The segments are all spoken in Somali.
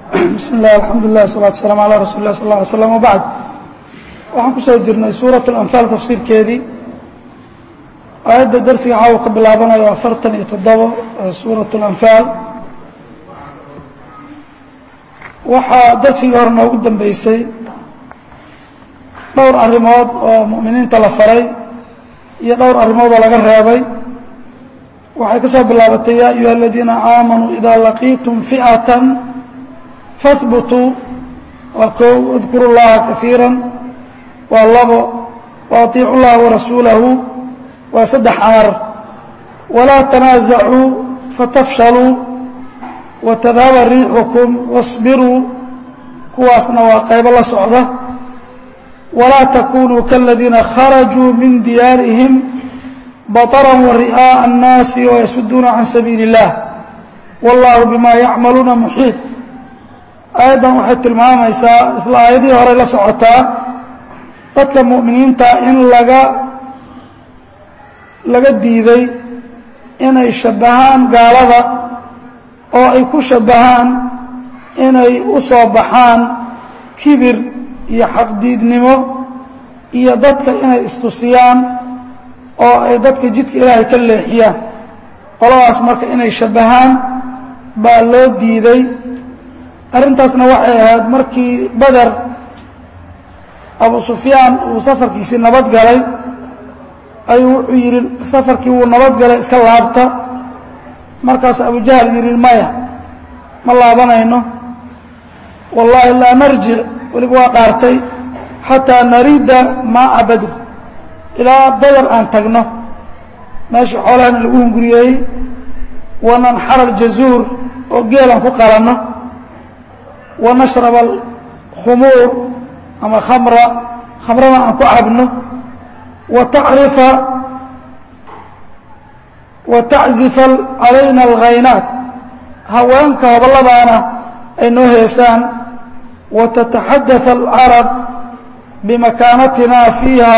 bismi illah alxamdu lilah wasalatu waslaam ala rasuli lah sal lla alay slam wabacd waxaan ku soo jirnay suurat اlanfaal tafsiirkeedii aayadda darsiga caawa ka bilaabanayo afartan iyo toddobo suurat اlanfaal waxaa darsigii hore noogu dambeysay dhowr arrimood oo mu'miniinta la faray iyo dhowr arrimood oo laga reebay waxay ka soo bilaabatay ya ayuha aladiina aamanuu ida laqiitum fi'ata fahbutuu waa kow اdkuru اllaha kaiira waa labo وaطiicu اllaha warasuulahu waa saddex amar walaa tanaasacuu fatafshaluu watadhaba riixukum واصbiruu kuwaasna waa qaybo la socda walaa takunuu kaladiina kharajuu min diyaarihim baطra wari'aaءa الnaasi wayasuduuna can sabiili الlah wاllahu bima yacmaluuna muxiiط aayaddan waxay tilmaamaysaa isla aayadihii horey la socotaa dadka mu'miniinta in laga laga diiday inay shabbahaan gaalada oo ay ku shabbahaan inay u soo baxaan kibir iyo xaqdiidnimo iyo dadka inay istusiyaan oo ay dadka jidka ilaahay ka leexiyaan qoladaas marka inay shabbahaan baa loo diiday arrintaasna waxay ahayd markii beder abu sufyaan uu safarkiisii nabad galay ayuu wuxuu yidhi safarkii wuu nabad galay iska laabta markaas abujahal yidhi maya ma laabanayno wallaahi laa narjic weliba waa dhaartay xataa narida maaca badr ilaa beder aan tagno meeshii xoolahana lagu hunguriyeeyey wananxara aljazuur oo geelan ku qalanno wanashrab alkhumuur ama khamra khamrana aan ku cabno watacrifa wataczifa calayna alghaynaat haweenka hobolladaana ay noo heesaan watataxadaث alcarab bimakaanatina fiiha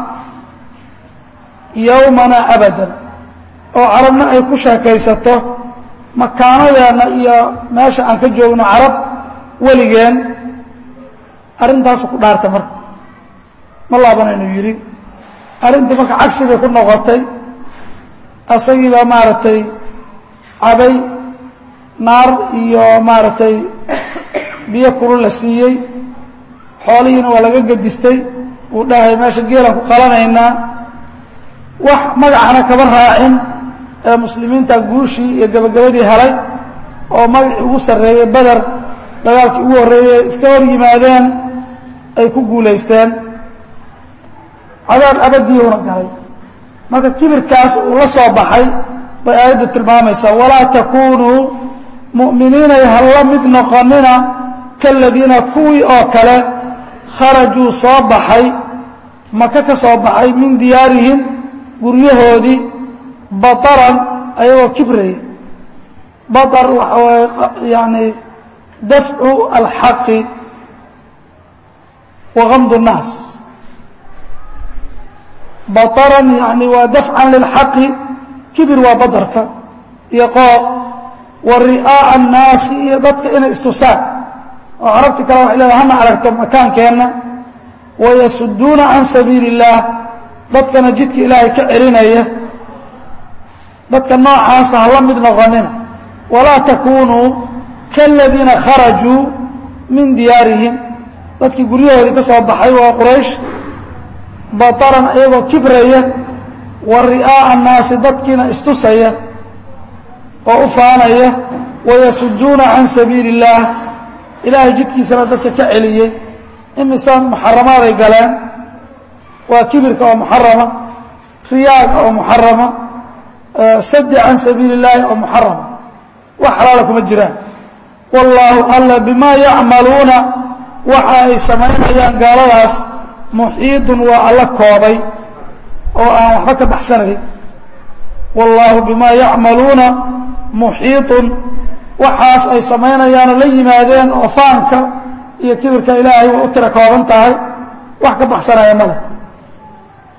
yowmana abada oo carabna ay ku sheekaysato makaanadeenna iyo meesha aan ka joogno carab weligeen arrintaasu ku dhaartay marka ma laabanaynu yidhi arrintii marka cagsigay ku noqotay asagii baa maaragtay cabay naar iyo maaragtay biyo kulu la siiyey xoolihiina waa laga gedistay uu dhahay meesha geelaan ku qalanaynaa wax magacana kaba raacin ee muslimiinta guushii iyo gabagabadii helay oo magacii ugu sarreeyey beder dagaalkii ugu horreeyey iska hor yimaadeen ay ku guulaysteen cadaab abadiiuna galay marka kibirkaas uu la soo baxay bay aayaddu tilmaamaysaa walaa takunuu mu'miniinay halla mid noqonina kaladiina kuwii oo kale kharajuu soo baxay maka ka soo baxay min diyaarihim guryahoodii bataran ayagoo kibraya batar waxa waaye yani dafcu alxaqi wa gamd الnaas baطran yani waa dafcan lilxaqi kibir waa badarka iyo qooq wa ri'aaءa الnaasi iyo dadka inay istusaan oo carabti kale waxay leedahay hana aragto makaankeenna wayasuduuna can sabiili الlah dadkana jidka ilaahay ka celinaya dadka noocaasa hala mid noqonina walaa takunuu kaladiina kharajuu min diyaarihim dadkii guryahoodii ka soo baxay waa quraysh bataran iyagoo kibraya wa ri'aaءa الnaasi dadkiina istusaya oo u faanaya wayasuduuna can sabiili الlah ilaahay jidkiisana dadka ka celiyey imise muxaramaaday galeen waa kibirka oo muxarama riyaaga oo muxarama sadi can sabiili الlahi oo muxarama wax xalaala kuma jiraan wallaahu alla bimaa yacmaluuna waxa ay samaynayaan gaaladaas muxiidun waa alla koobay oo aan waxba ka baxsanayn wallaahu bimaa yacmaluuna muxiiطun waxaas ay samaynayaanoo la yimaadeen oo faanka iyo kibirka ilaahay way u tira kooban tahay wax ka baxsanaya male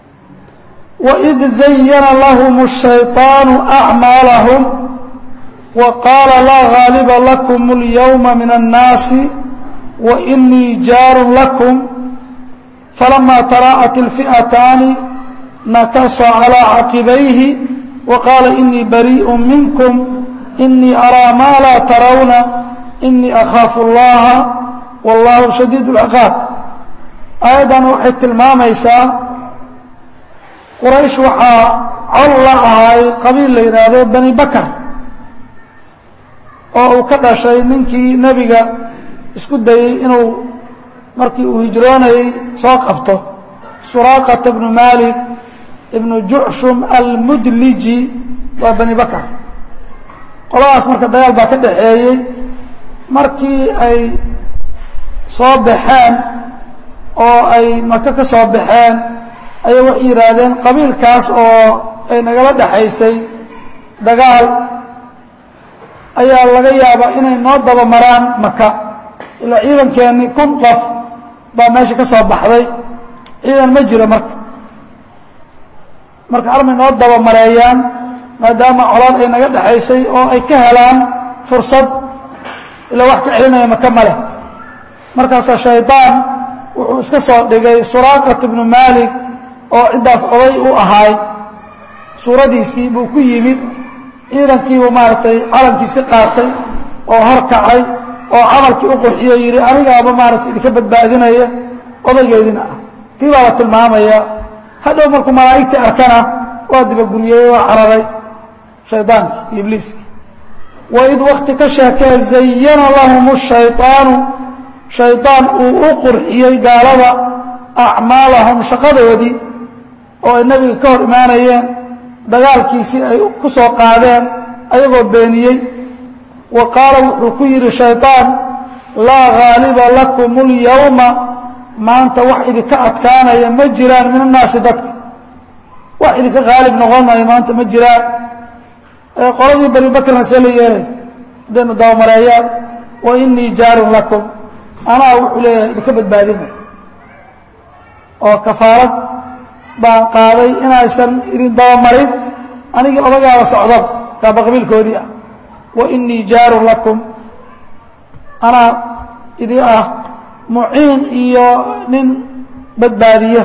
waid zayana lahum الshayطaanu acmaalahum wa qaala laa gaaliba lakum اlyowma min annaasi wa inii jaarun lakum falama taraa'at اlfi'ataani nakasa calىa caqibayhi wa qaala inii bariiءu minkum inii araa maa laa tarawna inii akhaafu اllaha wallahu shadiid اlciqaab aayaddan waxay tilmaamaysaa quraysh waxaa col la ahay qabiil la yidhaahdo bani bakar oo uu ka dhashay ninkii nebiga isku dayey inuu markii uu hijroonayey soo qabto suraaqata bnu malik ibnu jucshum almudliji waa bani bakar qoladaas marka dagaal baa ka dhaxeeyey markii ay soo baxeen oo ay maka ka soo baxeen ayay waxay yidhaahdeen qabiilkaas oo ay nagala dhexaysay dagaal ayaa laga yaabaa inay noo daba maraan maka ilaa ciidankeennii kun qof baa meesha ka soo baxday ciidan ma jiro marka marka armay noo daba mareeyaan maadaama colaad ay naga dhexaysay oo ay ka helaan fursad ilaa wax ka celinaya maka ma leh markaasaa shaydaan wuxuu iska soo dhigay suraaqat ibnu maalik oo ciddaas oday u ahaay suuradiisii buu ku yimid ciidankiibuu maaragtay calankiisi qaatay oo horkacay oo camalkii u qurxiyey yidhi anigaaba maaragtay idinka badbaadinaya odaygeydina ah tii baa la tilmaamaya hadhow markuu malaa'igtii arkana waa dibaguriyey waa cararay shaydaankii ibliiski waid wakti ka sheekee zayana lahum shayطaanu shaydaan uu u qurxiyey gaalada acmaalahum shaqadoodii oo ay nebiga ka hor imaanayeen dagaalkiisii ay ku soo qaadeen ayagoo beeniyey wa qaala wuxuu ku yidhi shaydaan laa gaaliba lakum اlyowma maanta wax idinka adkaanaya ma jiraan min annaasi dadka wax idinka haalib noqonayo maanta ma jiraan qoladii bani bakrna see la yeelay haddayna dabamareeyaan wa inii jaarun lakum anaa wuxuu leeyahay idinka badbaadinay oo kafaarad baan qaaday inaysan idin dabamarin anigii odagaaba socdaba kaaba qabiilkoodii ah wa inii jaarun lakum anaa idin ah muciin iyo nin badbaadiya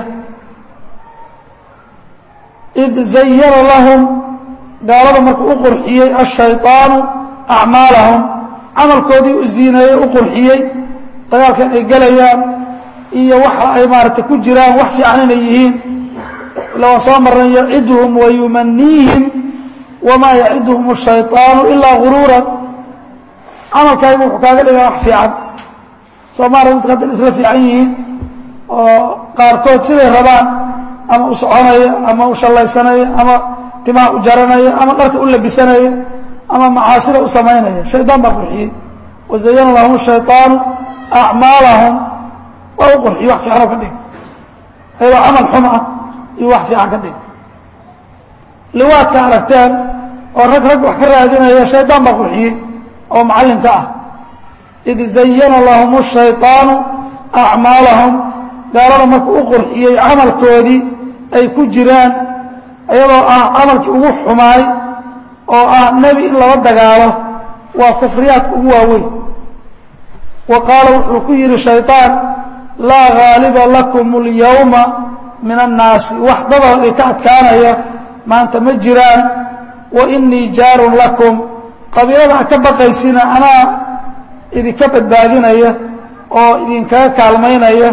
id zayana lahum gaalada markuu u qurxiyey ashayطaanu acmaalahum camalkoodii u ziineeyey u qurxiyey dagaalkan ay gelayaan iyo waxa ay maaragtay ku jiraan wax fiican inay yihiin ila waan soo marnay yaciduhum wayumaniihim wamaa yaciduhum الshayطaanu ilaa guruuran camalkaaga wuxuu kaaga dhigaa wax fiican soomaaliya dadka haddan isla fiican yihiin oo qaarkood siday rabaan ama u soconaya ama u shallaysanaya ama timaha u jaranaya ama dharka u labisanaya ama macaasida u samaynaya shaydaan baa qurxiyey wazayana lahum shayطaanu acmaalahum waa u qurxiye wax fiicanoo ka dhig ayadoo camal xum ah iyo wax fiican ka dhig liwaadka aragteen oo rag rag wax ka raadinaya shaydaan baa qurxiyey oo macallinka ah id zayana lahum الshayطaanu acmaalahum gaalada markuu u qurxiyey camalkoodii ay ku jiraan iyadoo ah camalkii ugu xumaay oo ah nebi in lala dagaalo waa kufriyaadka ugu waaweyn wa qaala wuxuu ku yidhi shayطaan laa gaaliba lakum اlyowma min annaasi wax dadoo ay ka adkaanaya maanta ma jiraan wa inii jaarun lakum qabiilada ha ka baqaysina anaa idinka badbaadinaya oo idinkaga kaalmaynaya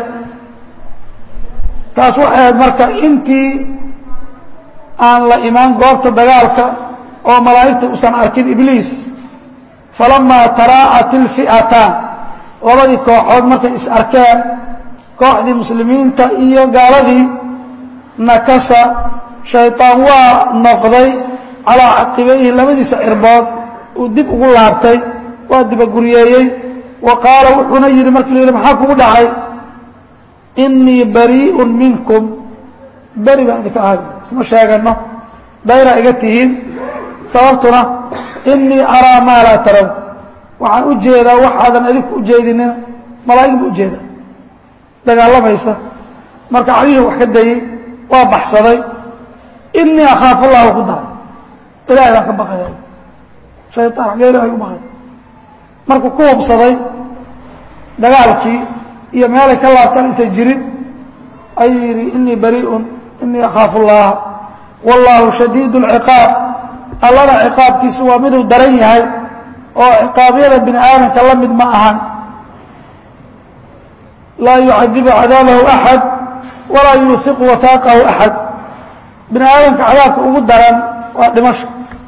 taas waxay ahayd marka intii aan la imaan goobta dagaalka oo malaa'igta usan arkin ibliis falamaa taraa'at ilfi'ataan labadii kooxood markay is arkeen kooxdii muslimiinta iyo gaaladii nakasa shayطaan waa noqday calaa caqibayhi labadiisa cirbood uu dib ugu laabtay waa dibaguryeeyey wa qaala wuxuuna yidhi markii la yidhi maxaa kugu dhacay inii barii'un minkum beri baan idinka ahay isma sheeganno dayra iga tihiin sababtuna inii araa maa laa taraw waxaan u jeedaa waxaadan adinku u jeedinina malaa'ig bu ujeedaa dagaalamaysa marka cadihii wax ka dayey waa baxsaday inii akhaafu allahu ku daray ilahay baan ka baqaya shaytaan xagee ilaahay u baqay markuu ku hubsaday dagaalkii iyo meelay ka laabtaan aysan jirin ayuu yidhi inii bariiun inii akhaafu llaha wallaahu shadiid اlciqaab allana ciqaabkiisa waa miduu daran yahay oo ciqaabyada bini aadamka la mid ma ahan laa yucadibu cadaabahu axad walaa yuuhiqu wahaaqahu axad bini aadamka cadaabka ugu daran waa dhimasho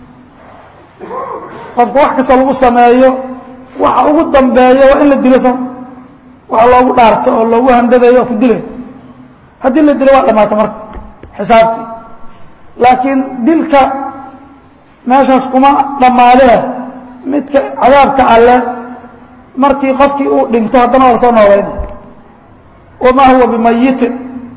qofka wax kasta lagu sameeyo waxa ugu dambeeya waa in la dilo so waxa loogu dhaarto oo loogu handadayo waa ku dilay haddii la dilo waa dhamaata marka xisaabtii laakiin dilka meeshaas kuma dhammaadee midka cadaabka alle markii qofkii uu dhinto haddana waa la soo noolayna wamaa huwa bimayitin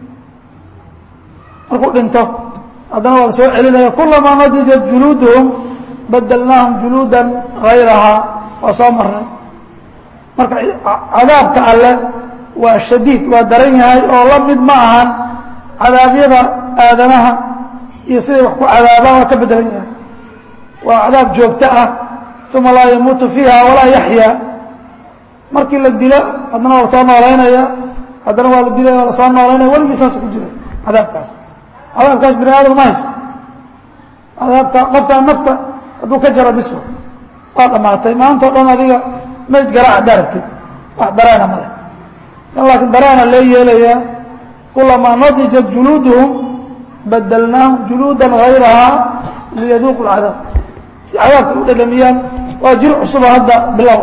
markuu dhinto haddana waa la soo celinaya kulamaa nadijat juluuduhum badalnaahum juluudan hayrahaa waa soo marnay marka cadaabka alle waa shadiid waa daran yahay oo la mid ma ahan cadaabyada aadanaha iyo siday wax ku cadaabaan waa ka bedelan yahay waa cadaab joogto ah uma laa yamuutu fiiha walaa yaxyaa markii la dilo haddana waa la soo noolaynaya haddana waa la dilaya waa la soo noolaynaya weligii saas ku jira cadaabkaas cadaabkaas bini aadam ma haysto cadaabka qofkaan nafta hadduu ka jaro biswa waa dhammaatay maanta o dhan adiga mayd garaac daarabtid wax dareena male kan laakiin dareena lee yeelayaa kulamaa nadijat juluuduhum badalnaahum juluudan hayrahaa liyaduuqu lcadaab si cadaabka u dhadhamiyaan waa jir cusuba hadda bilow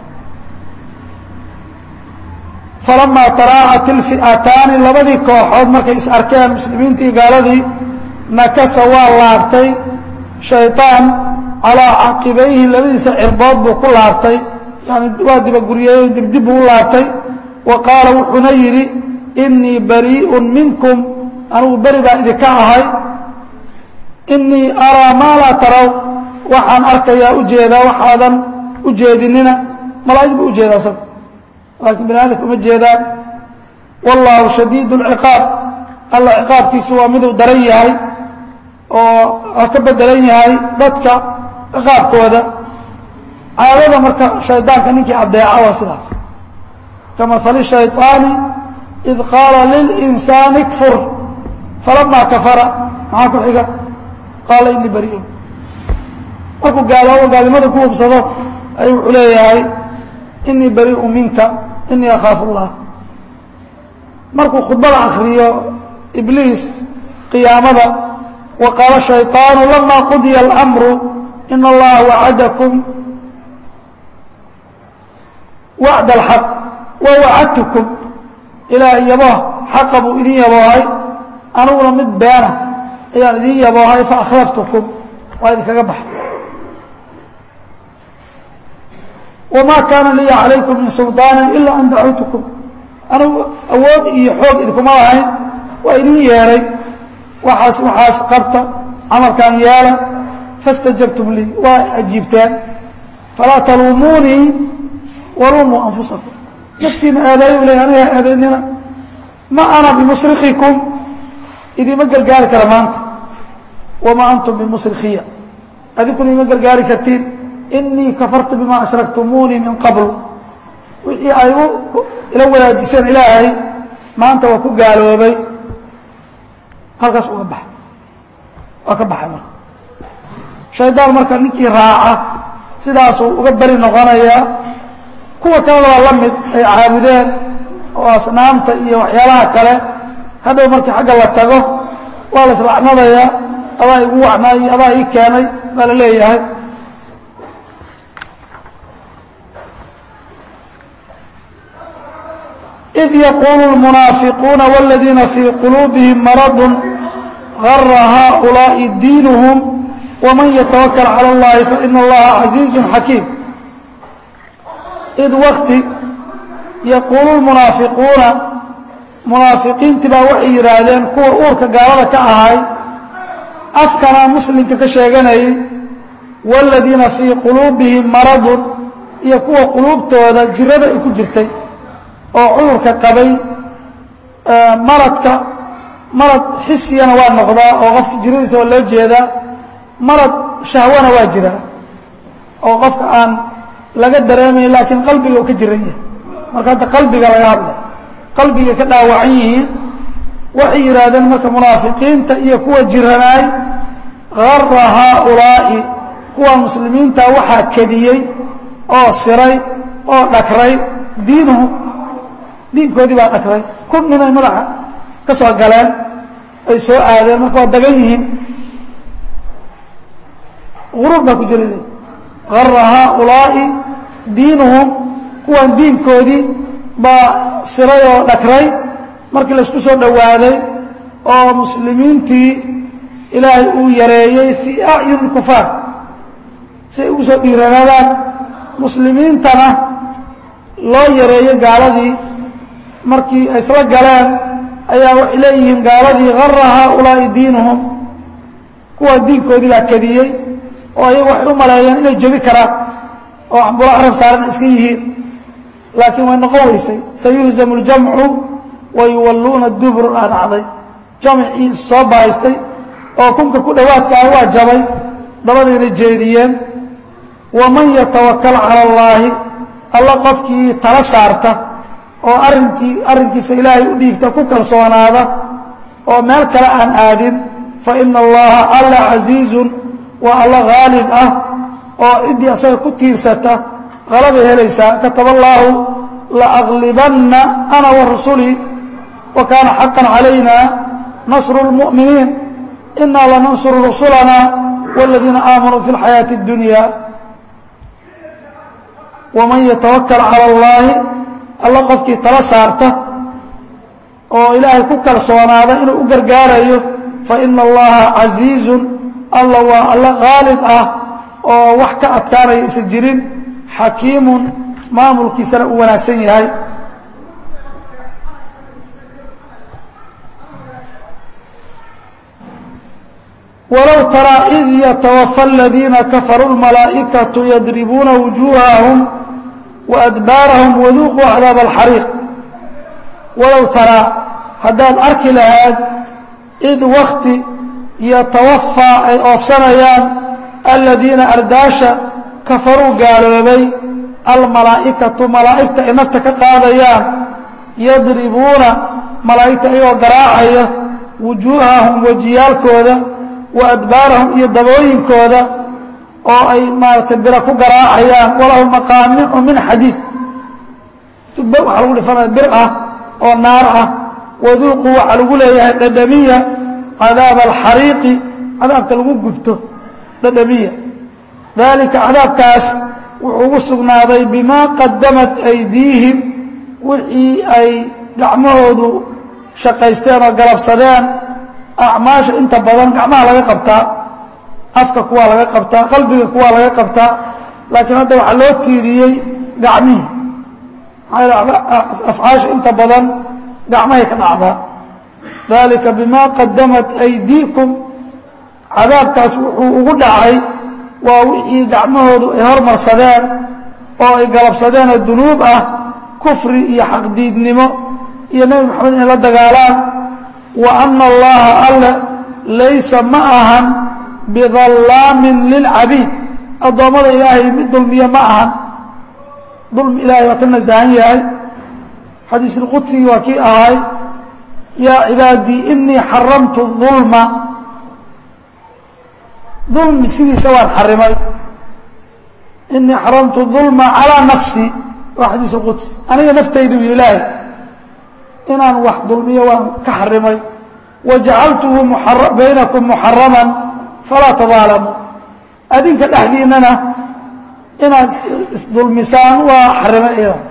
falamaa taraa'at ilfi'ataani labadii kooxood markay is arkeen muslimiintii gaaladii nakasa waa laabtay shayطaan calaa caqibayhi labadiisa cirbood buu ku laabtay yani waa dibaguryeeyo dibdib buu u laabtay wa qaala wuxuuna yidhi inii bariiءun minkum anugu beri baa idinka ahay inii araa maa laa taraw waxaan arkayaa ujeedaa waxaadan u jeedinina malaa'ig buu ujeedaa isaga laakiin bini aadamka uma jeedaan wallaahu shadiid اlciqaab alla ciqaabkiisa waa miduu daran yahay oo ka bedelan yahay dadka ciqaabkooda caadada marka shaydaanka ninkii adeeca waa sidaas kamahali shayطaani id qaala lilinsaani kfur falamaa kafara maxaa ku xiga qaala inii bariiun markuu gaaloobo gaalnimada ku hubsado ayuu wuxuu leeyahay inii bariiu minka inii akhaafu اllah markuu khudbada akriyo ibliis qiyaamada wa qaala shayطaanu lama qudiya اlamru in allaha wacadakum wacd اlxaq wa wacadtukum ilaa yabooh xaqa buu idin yaboohay aniguna mid beena ayaan idin yaboohay faakhlaftukum waa idinkaga baxa wamaa kaana liya calaykum min sulطaani ila an dacawtukum anigu awood iyo xoog idinkuma lahayn waa idin yeeray waxaas waxaas qabta camalkan yeela fastajabtum lii waa ajiibteen falaa taluumuunii waluumuu anfusakum naftiina aadaayu ley aniga aadaynina ma ana bimusrikikum idima gargaari kara maanta wamaa antum bimusrikiya adinkuna ima gargaari kartiin inii kafartu bima ashraktumuunii min qabl wixii ay ila wadaajiseen ilaahay maanta waa ku gaaloobay halkaas uga baxa waa ka baxay marka shaydaan marka ninkii raaca sidaasuu uga beri noqonayaa kuwa kalena waa la mid ay caabudeen oo asnaamta iyo waxyaalaha kale hadhow markii xagga la tago waa la islacnadayaa adaa igu wacnaay adaa ii keenay baa la leeyahay إذ يقول المنافقون والذين في قلوبهم مرض غر هؤلاء دينهم ومن يتوكل على الله فإن الله عزيز حكيم إذ وقت يقول المنافقون منافقين تبا وحي يرادين كوا أورك قالوا كأهاي أفكنا مسلم كشيغني والذين في قلوبهم مرض يكوا قلوب تودا جرد يكو جرتي oo cudurka qabay maradka marad xisiyana waa noqdaa oo qofka jiradiisa waa loo jeedaa marad shahwana waa jiraa oo qofka aan laga dareemayn laakiin qalbiga uu ka jiran yahay marka hadda qalbiga laga hadlay qalbiga ka dhaawacan yihiin waxay yidhaahdeen marka munaafiqiinta iyo kuwa jiranaay gara haaulaa'i kuwa muslimiinta waxaa kediyey oo siray oo dhakray diinuhu diinkoodii baa dhakray kun ninay madaxa ka soo galeen ay soo aadeen marka waa dagan yihiin guruur baa ku jira gara haaulaa'i diinuhum kuwan diinkoodii baa siray oo dhakray markii laysku soo dhowaaday oo muslimiintii ilaahay uu yareeyey fii acyuni kufaar si ay ugu soo dhiiranaadaan muslimiintana loo yareeyey gaaladii markii ay isla galeen ayaa waxay leeyihiin gaaladii gara haaulaa'i diinuhum kuwa diinkoodii baa kadiyey oo ayagu waxay u maleeyeen inay jebi karaan oo xambulo carab saaran iska yihiin laakiin way noqon weysay sayuhzamu ljamcu wayuwalluuna dubur aa dhacday jamcii soo bahaystay oo kunka ku dhowaadkaa waa jabay dabadayna jeediyeen waman yatawakal cala allaahi alla qofkii tala saarta oo arinkii arrinkiisa ilaahay u dhiibta ku kalsoonaada oo meel kale aan aadin fa ina allaha alla casiizun waa alla haalib ah oo ciddii asaga ku tiirsata halabay helaysaa kataba allaahu laaglibanna ana wa rusulii wa kaana xaqan calayna nasru lmu'miniin inaa lanansuru rusulana wاladiina aamanuu fi اlxayaaةi اddunya waman yatawakal cala اllaahi alla qofkii tala saarta oo ilaahay ku kalsoonaada inuu u gargaarayo faina allaha casiizun alla waa alla haalib ah oo wax ka adkaanaya isa jirin xakiimun maamulkiisana uu wanaagsan yahay walow taraa id yatawafa aladiina kafaruu lmalaa'ikatu yadribuuna wujuuhahum waadbaarahum waduuquu cadaaba alxariiq walow taraa haddaad arki lahayd id wakti yatawafaa ay oofsanayaan aladiina ardaasha kafaruu gaaloobay almalaa'ikatu malaa'igta ay nafta ka qaadayaan yadribuuna malaa'igta ayagoo garaacaya wujuuhahum wejiyaalkooda wa adbaarahum iyo dabooyinkooda oo ay maaratay bira ku garaacayaan walahum maqaamicu min xadiid dubbe waxaa lagu dhifanaya bir ah oo naar ah waduuqu waxaa lagu leeyahay dhadhamiya cadaaba alxariiqi cadaabka lagu gubto dhadhamiya dalika cadaabkaas wuxuu ugu sugnaaday bimaa qadamat aydiihim wixii ay gacmahoodu shaqaysteen oo galabsadeen acmaasha inta badan gacmaha laga qabtaa afka kuwaa laga qabtaa qalbiga kuwaa laga qabtaa laakiin hadda waxaa loo tiiriyey gacmihii maxaa afcaasha inta badan gacmahay ka dhacdaa dalika bima qadamat aydiikum cadaabkaas wuxuu ugu dhacay waa wixii gacmahoodu ay hormarsadeen oo ay galabsadeen oo dunuub ah kufri iyo xaqdiidnimo iyo nebi moxamed inay la dagaalaan wa ana allaha alle laysa ma ahan bidallaamin lilcabiid addoommada ilaahay mid dulmiya ma ahan dulmi ilahay waa ka nasahan yahay xadiis ilqudsigii waa kii ahay yaa cibaadii inii xaramtu ulma dulmi sidiisa waan xarimay inii xaramtu ulma calaa nafsi waa xadiis اlquds aniga naftaydu yidhi ilaahay inaan wax dulmiyo waan ka xarimay wajacaltuhu baynakum muxaraman falaa tadaalamu adinka dhexdiinana inaad isdulmisaan waa xarimay idan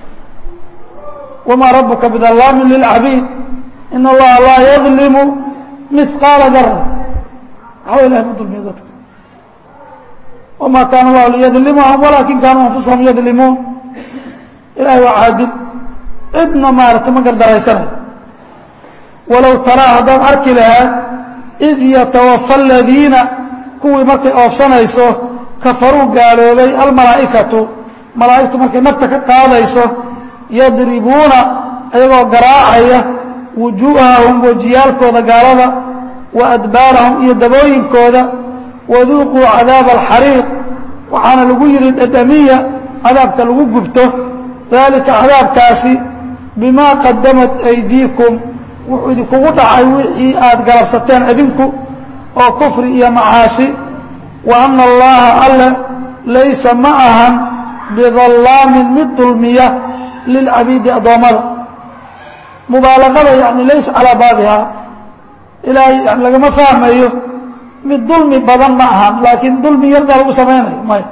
wamaa rabuka bidallaamin lilcabiid in allaha laa yadlimu mihqaala dara waxba ilahay ma dulmiyo dadka wamaa kaana allahu liyadlimahum walaakin kaanuu anfusahum yadlimuun ilahay waa caadil cidna maarata ma gardaraysanayo walow taraa haddaad arki lahaad id yatawafa aladiina kuwii markay oofsanayso kafaruu gaaloobay almalaa'ikatu malaa'igtu markay nafta ka qaadayso yadribuuna ayagoo garaacaya wujuuhahum wejiyaalkooda gaalada wa adbaarahum iyo dabooyinkooda waduuquu cadaaba alxariiq waxaana lagu yidhi dhadhamiya cadaabka lagu gubto daalika cadaabkaasi bimaa qadamat aydiikum wuxuu idinkugu dhacay wixii aad galabsateen idinku oo kufri iyo macaasi wa ana allaha alle laysa ma ahan bidallaamin mid dulmiya lilcabiidi addoommada mubaalaqada yani laysa calaa baabihaa ilaahay yani lagama fahmayo mid dulmi badan ma ahan laakiin dulmi yardaa lagu samaynayo maya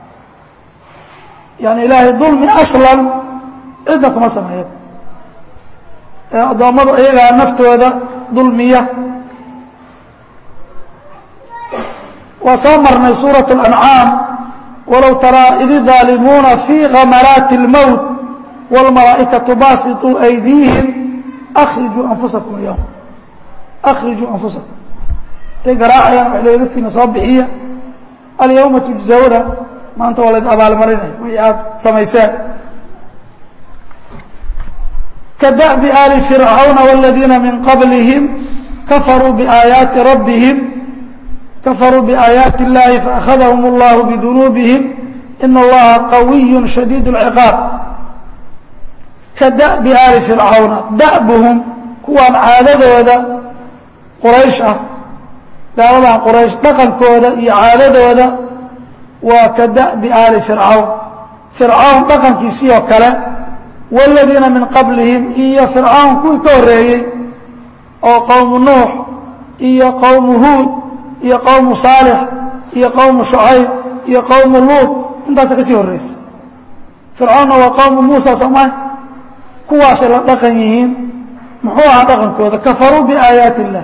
yani ilaahay dulmi aslan cidna kuma sameeyo ee addoommadu iyagaa naftooda dulmiya waa soo marnay suuraة الأncaam walow taraa id daalimuuna fii gamaraati اlmowt wاlmalaa'ikaةu baasiطuu أydiihim akrijuu anfusakum اlyowm akrijuu anfusakum intay garaacayaan wa laftiina soo bixiya alyawma tujزawna maanta waa layd abaalmarinaya wixii aad samayseen kadaأbi ali fircawna wاladiina min qablihim kafaruu biaayaati rabbihim kafaruu biaayaati اllahi faأkhadahum اllahu bidunuubihim ina allaha qawiy shadiid اlciqaab kadaأbi ali fircawna da'buhum kuwaan caadadooda quraysh ah gaaladan quraysh dhaqankooda iyo caadadooda waa ka da'bi aali fircawn fircawn dhaqankiisii oo kale wاladiina min qablihim iyo fircawn kuwii ka horreeyey oo qowmu nuux iyo qowmu huud iyo qowmu saalix iyo qowmu shucayb iyo qowmu luud intaasa ka sii horreysa fircawnna waa qowmu muusa soomah kuwaasay la dhaqan yihiin muxuu ahaa dhaqankooda kafaruu biaayaati اllah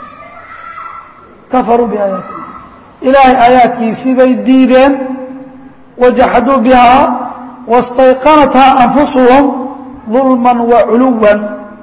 kafaruu biaayaati illah ilaahay aayaadkiisii bay diideen wajaxaduu bihaa wastayqanathaa anfusuhum dulman wa culuwan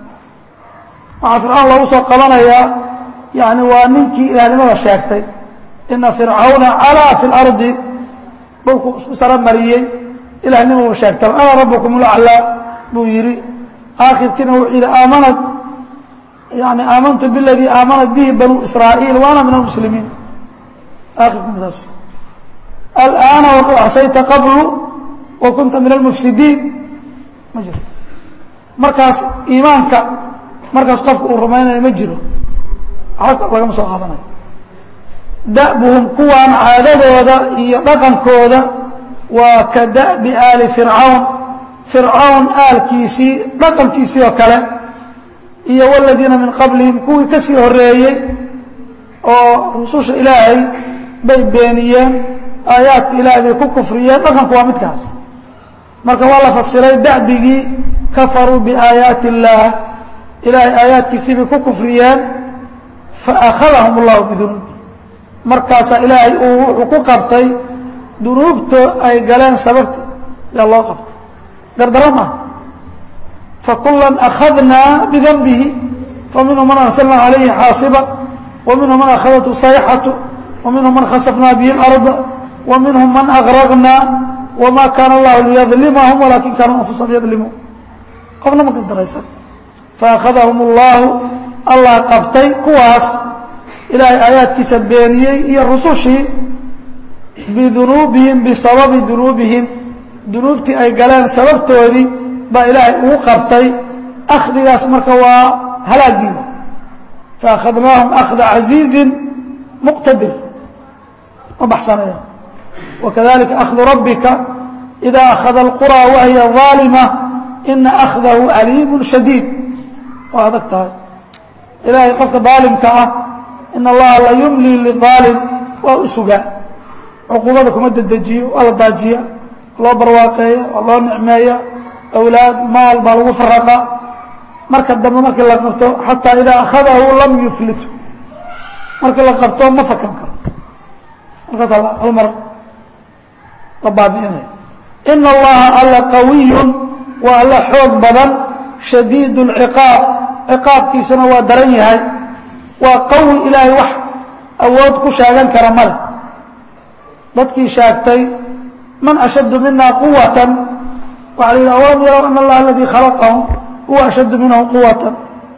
waxaa fircawn loogu soo qabanayaa yani waa ninkii ilaahnimada sheegtay ina fircawna calaa fi اlardi dhulku isku saro mariyey ilahnimau sheegtay ana rabukum laclaa buu yidhi aakhirkiina wuxuu yidhi aamanat yani aamantu biladii aamanat bihi banuu israa'iil wa ana min almuslimiin aakhirkiina saas alآana waqad casayta qablu wa kunta min almufsidiin ma jiro markaas iimaanka markaas qofka uu rumaynayo ma jiro waxba lagama soo qaadanayo da'buhum kuwaan caadadooda iyo dhaqankooda waa ka da'bi aali fircawn fircawn aalkiisii dhaqankiisii oo kale iyo wladiina min qablihim kuwii ka sii horeeyey oo rususha ilaahay bay beeniyeen aayaadka ilaahay bay ku kufriyeen dhaqanku waa midkaas marka waa la fasiray da'bigii kafaruu biaayaati اllaah ilaahay aayaadkiisii bay ku kufriyeen faأkhadahum اllahu bidunuubi markaasaa ilaahay uu wuxuu ku qabtay dunuubto ay galeen sababti yaa loo qabtay gardaro maaha fakula أkhadnaa bidنbihi faminhum man arslna عalayhi xaasiba وminhum man akhadathu sayxaةu وminhum man khasfnaa bihi الأrض وminhum man أgraqnaa وma kaana اllahu liyظlimahum walakin kanuu anfusahum yadlimuun qofna ma gardaraysan faأkhadahum اllahu allah qabtay kuwaas ilaahay aayaadkiisa beeniyey iyo rusushii bidunuubihim bisababi dunuubihim dunuubtii ay galeen sababtoodii baa ilaahay ugu qabtay akhdigaas marka waa halaagii faakhadnaahum akhda casiizin muqtadir ma baxsanaya wakadalika akhdu rabbika ida akhada alquraa wahiya ظaalima ina akhdahu aliimu shadiid waa adag tahay ilaahay qofka daalimka ah in allaha la yumli liaalim waa u sugaa cuquubada kuma dedejiyo waa la daajiya loo barwaaqeeya waa loo nicmeeya awlaad maal baa lagu faraqa marka dambe markii la qabto xataa idaa akhadahu lam yuflitu markii la qabto ma fakan karo markaasa hal mar la baabi'inaya ina allaha alla qawiyun waa alla xoog badan shadiid اlciqaab ciqaabkiisana waa daran yahay waa qawi ilaahay wax awood ku sheegan kara male dadkii sheegtay man ashaddu mina quwatan waxa la yidhi awalam yarow ana allaha aladii khalaqahum huwa ashaddu minhum quwatan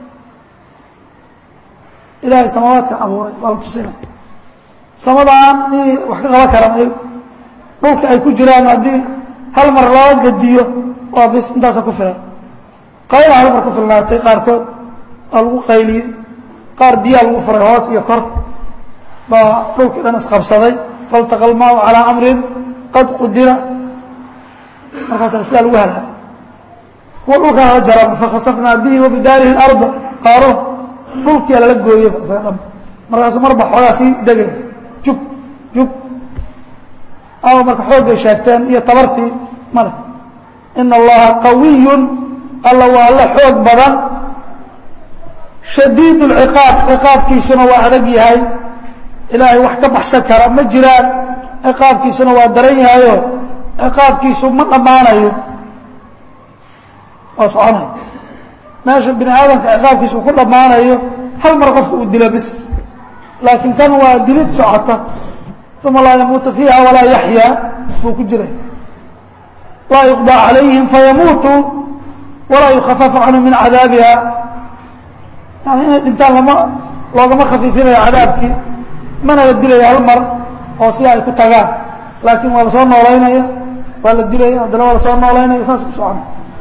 ilaahay samaawaadka abuuray waa la tusinay samadaan miyay wax ka qaban karaan ayagu dhulka ay ku jiraan haddii hal mar loo gediyo waa bis intaasa ku filan qayla hal mar ku filnaatay qaarkood waa lagu qayliyey qaar biyaa lagu furay hoos iyo kor baa dhulkii dhan isqabsaday faltaqa almaau calaa amrin qad qudira markaasa sidaa lagu halaagay kuwa dhulkaa la jara fakhasafnaa bihi wa bidaarihi اlarda qaaruun dhulkia lala gooyeyba isaga dham markaasuu marba xoogaa sii degay jub jub ama marka xooggay sheegteen iyo tabartii male ina allaha qawiyun alla waa la xoog badan shadiid اlciqaab ciqaabkiisuna waa adag yahay ilaahay wax ka baxsan kara ma jiraan ciqaabkiisuna waa daran yahayo ciqaabkiisu ma dhammaanayo waa soconayo meesha bini aadamka ciqaabkiisu ku dhammaanayo hal mar qofka uu dilo bis laakiin kan waa dilid socota uma laa yamuutu fiiha walaa yaxyaa buu ku jiray laa yuqضى calayhim fayamuutuu walaa yukhafafu canhu min cadaabiha yani inay dhintaan lama loogama khafiifinayo cadaabkii mana la dilaya hal mar oo sida ay ku tagaan laakiin waa la soo noolaynaya waa la dilaya haddana waa la soo noolaynaya saas ku socona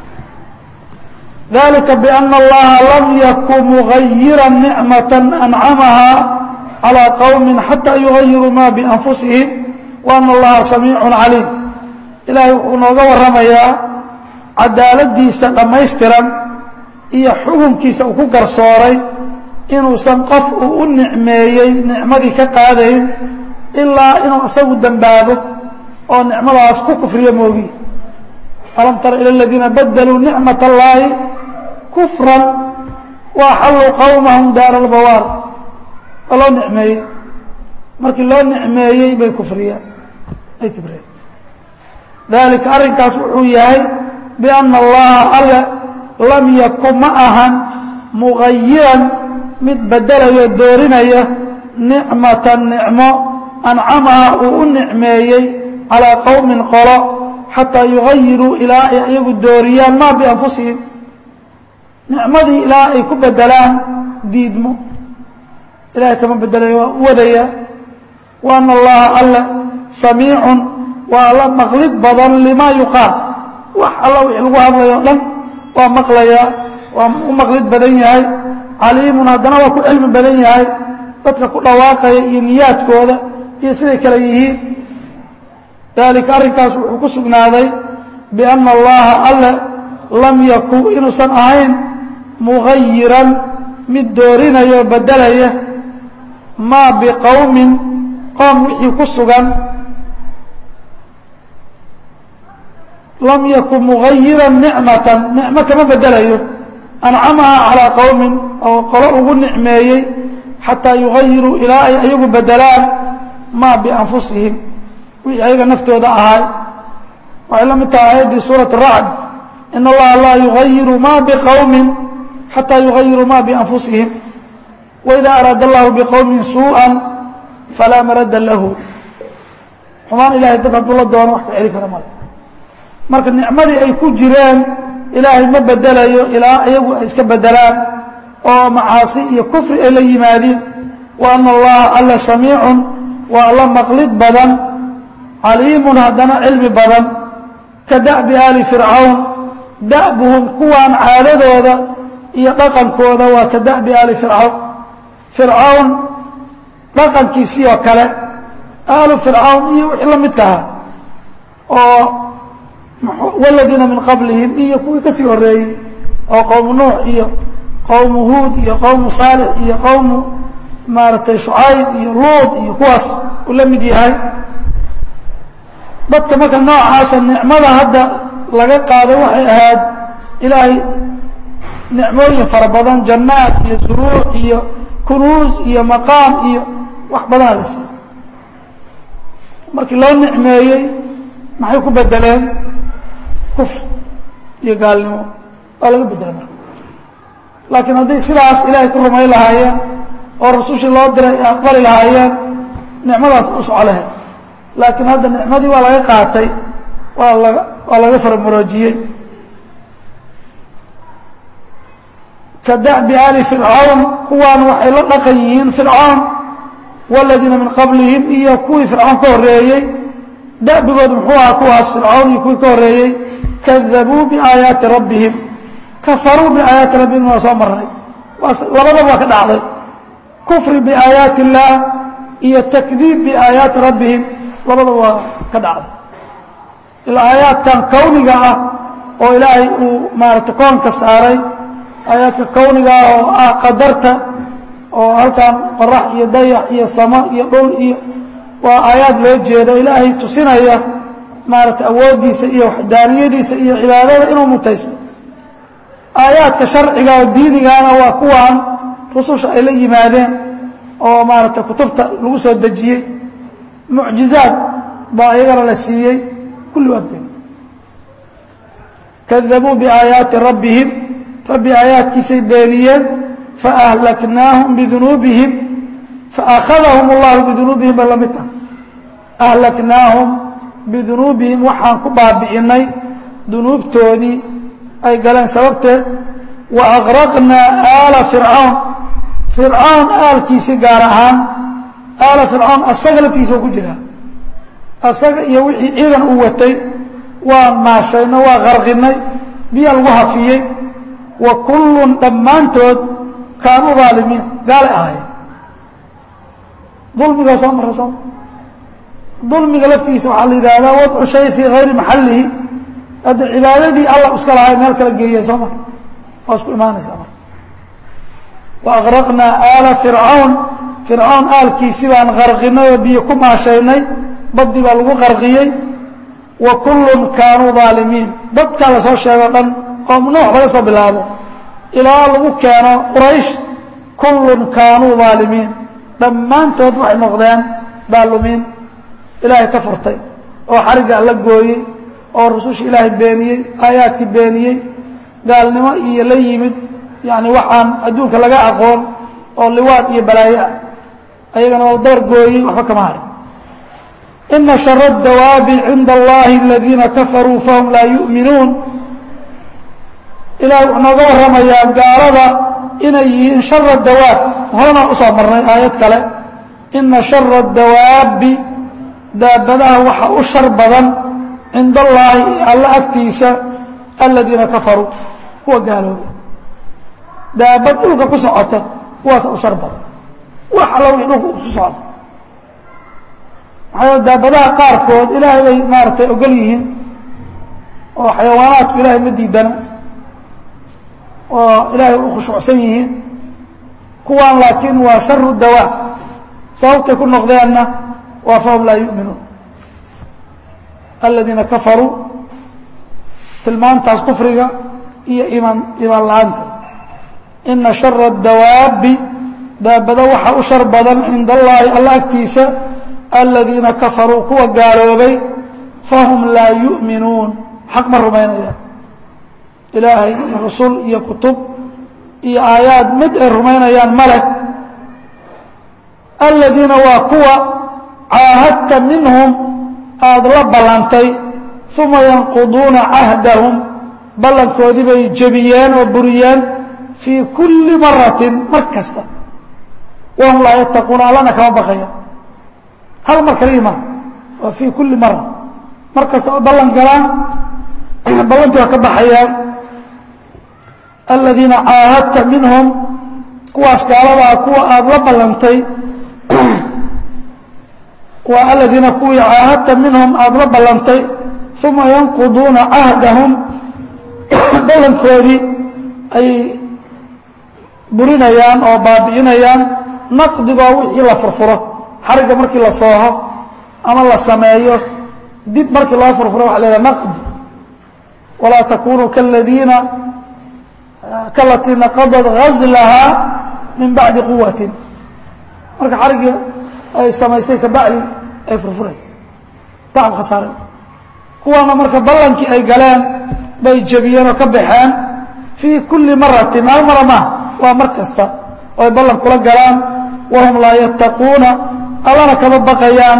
dalika bأna اllaha lam yakun mugayira nicmaة ancamaha calى qowmi xatى yugayiruu ma bianfusihim وana اllaha samiic caliim ilaahay wuxuu nooga waramayaa cadaaladiisa dhammaystiran iyo xukunkiisa uu ku garsooray inuusan qof uu u nicmeeyey nicmadii ka qaadayn ilaa inuu isagu dembaabo oo nicmadaas ku kufriyo moogi alam tara ilى اladiina badluu nicmaة اllahi kufran waaxalluu qowmahum daara اlbawaar waa loo nicmeeyey markii loo nicmeeyey bay kufriyeen ay kibreen dalika arrinkaas wuxuu yahay biأna اllaha alle lam yakun ma ahan mugayiran mid bedelayo doorinaya nicmatan nicmo ancamaha uu u nicmeeyey calىa qowmin qolo xataa yugayiruu ilaa ay iyagu dooriyaan ma bianfusihim nicmadii ilaa ay ku bedelaan diidmo ilahay kama bedelayo waa u wadaya wa ana allaha alle samiicun waa alla maqlid badan limaa yuqaal wax alla wixii lagu hadlayo dhan waa maqlayaa waa u maqlid badan yahay caliimun haddana waa ku cilmi badan yahay dadka ku dhawaaqaya iyo niyaadkooda iyo siday kale yihiin dalika arrinkaas wuxuu ku sugnaaday biأna allaha alle lam yakun inuusan ahayn mugayiran mid doorinaya oo bedelaya maa biqowmin qoom wixii ku sugan lam yakun mugayiran nicmatan nicmo kama bedelayo ancamaha calىa qowmin oo qolo ugu nicmeeyey xataa yugayiruu ilaa ay ayagu bedelaan maa bianfusihim wixii ayaga naftooda ahay waxay la mid tahay aayaddii suuraة الracd in allaha laa yugayiru ma bqowmin xatى yugayiruu ma bianfusihim waإida araada اllahu bqowmin suuءa falaa marada lahu xumaan ilahay dad hadduu la doono wax ka celi kara male marka nicmadii ay ku jireen ilaahay ma bedelayo ilaa iyagu ay iska bedelaan oo macaasi iyo kufri ay la yimaadiin wa ana allaha alla samiicun waa alla maqlid badan caliimun haddana cilmi badan ka da'bi aali fircawn da'buhum kuwaan caadadooda iyo dhaqankooda waa ka da'bi aali fircawn fircawn dhaqankiisii oo kale aalu fircawn iyo wixii la midka ahaa oo waladiina min qablihim iyo kuwii ka sii horeeyey oo qowmu nuux iyo qowmu huud iyo qowmu saalix iyo qowmu maaragtay shucayb iyo luud iyo kuwaas uu la mid yahay dadka marka noocaasa nicmada hadda laga qaaday waxay ahayd ilaahay nicmooyin fara badan jannaad iyo zuruuc iyo kunuus iyo maqaam iyo wax badanaa la siiyey markii loo nicmeeyey maxay ku bedeleen kufr iyo gaalnimo waa laga bedelay marka laakiin hadday sidaas ilaahay ku rumayn lahaayeen oo rasushii loo diray ay aqbali lahaayeen nicmadaas u soco lahayd laakiin hadda nicmadii waa laga qaatay waa laga waa laga faramuroojiyey ka da'bi aali fircawn kuwaan waxay la dhaqan yihiin fircawn waladiina min qablihim iyo kuwii fircawn ka horeeyey da'bigoodu muxuu ahaa kuwaas fircawn iyo kuwii ka horreeyey kadabuu biaayaati rabbihim kafaruu biaayaati rabbihim waa soo marnay labadaba waa ka dhacday kufri biaayaati illaah iyo takdiib biaayaati rabbihim labadaba waa ka dhacday ilaa aayaadkan kawniga ah oo ilaahay uu maaragtay koonka saaray aayaadka kawniga ah oo ah qadarta oo halkan qorax iyo dayax iyo samo iyo dhul iyo waa aayaad loo jeedo ilaahay tusinaya maaragtay awooddiisa iyo waxdaaniyadiisa iyo cibaadada inuu mutaysto aayaadka sharciga oo diinigana waa kuwan rususha ay la yimaadeen oo maaragtay kutubta lagu soo dejiyey mucjizaad baa iyagana la siiyey kulli waa been kadabuu biaayaati rabbihim rabbi aayaadkiisay beeniyeen faahlaknaahum bidunuubihim faakhadahum allahu bidunuubihim bay la mid tahay ahlaknaahum bidunuubihim waxaan ku baabi'inay dunuubtoodii ay galeen sababteed wa aqraqnaa aala fircawn fircawn aalkiisii gaar ahaan aala fircawn asaga laftigiisa waa ku jiraa asaga iyo wixii ciidan uu watay waa maashayno waa qarqinay biya lagu hafiyey wa kullun dhammaantood kaanuu aalimiin gaalay ahaayeen dulmigaa soo marra sooma dulmiga laftigiisa waxaa la yidhaahdaa wadcu shay fii hayri maxallihi hadda cibaadadii alla iska lahay meel kala geeyay soo mar waa isku imaanaysaa marka wa aqraqnaa aala fircawn fircawn aalkiisi baan qarqinay oo biyo ku maashaynay baddii baa lagu qarqiyey wa kullun kaanuu aalimiin dadkaa lasoo sheego dhan oo nuux laga soo bilaabo ilaa lagu keeno quraysh kullun kaanuu aalimiin dhammaantood waxay noqdeen daalumiin ilaahay ka furtay oo xarigga alla gooyey oo rususha ilaahay beeniyey aayaadkii beeniyey gaalnimo iyo la yimid yani waxaan adduunka laga aqoon oo liwaad iyo balaayo ah ayagana oo dabar gooyey waxba kama harin ina shara اdawaabi cinda allahi aladiina kafaruu fahum laa yu'minuun ilahay wuxuu nooga warramayaa gaalada inay yihiin shara dawaab horena usoo marnay aayad kale ina shara dawaabbi daabadaha waxa u shar badan cinda allaahi alla agtiisa aladiina kafaruu kuwa gaaloobay daabad dhulka ku socota kuwaasa u shar badan wax alla wixii dhulka ku socda maxaa daabadaha qaarkood ilaahay bay maaragtay ogol yihiin oo xayawaanaadku ilaahay ma diidana oo ilaahay u khushuucsan yihiin kuwaan laakiin waa sharu dawaab sababtay ku noqdeenna waa fahum laa yu'minuun aladiina kafaruu tilmaantaas kufriga iyo imaan imaan la-aanta ina shara dawaabbi daabado waxaa u shar badan cinda allaahi alla agtiisa aladiina kafaruu kuwa gaaloobay fahum laa yu'minuun xaq ma rumaynayaan ilaahay iyo rasul iyo kutub iyo aayaad mid ay rumaynayaan ma leh aladiina waa kuwa caahadta minhum aada la ballantay uma yanquduuna cahdahum ballankoodii bay jebiyeen oo buriyeen fii kulli maratin mar kasta wahum laa yattaquuna allana kama baqaya hal mar kaliya maa waa fii kulli mara mar kasta oo ballan galaan ballantii waa ka baxayaan aladiina caahadta minhum kuwaas gaaladaa kuwa aada la ballantay waa aladiina kuwii caahadta minhum aada la ballantay uma yanquduuna cahdahum ballankoodii ayay burinayaan oo baabi'inayaan naqdigoo wixii la furfuro xarigga markii la sooho ama la sameeyo dib markii loo furfuro waxa la yhaha naqdi walaa takunuu kaladiina kalatii naqadad gazlahaa min bacdi quwatin marka xariggii ay samaysay kabacdi ay furfuraysa tacab khasaare kuwaana marka ballankii ay galeen bay jebiyeen oo ka baxeen fii kulli maratin hal mara maaha waa mar kasta oo ay ballan kula galaan wahum laa yattaquuna allana kama baqayaan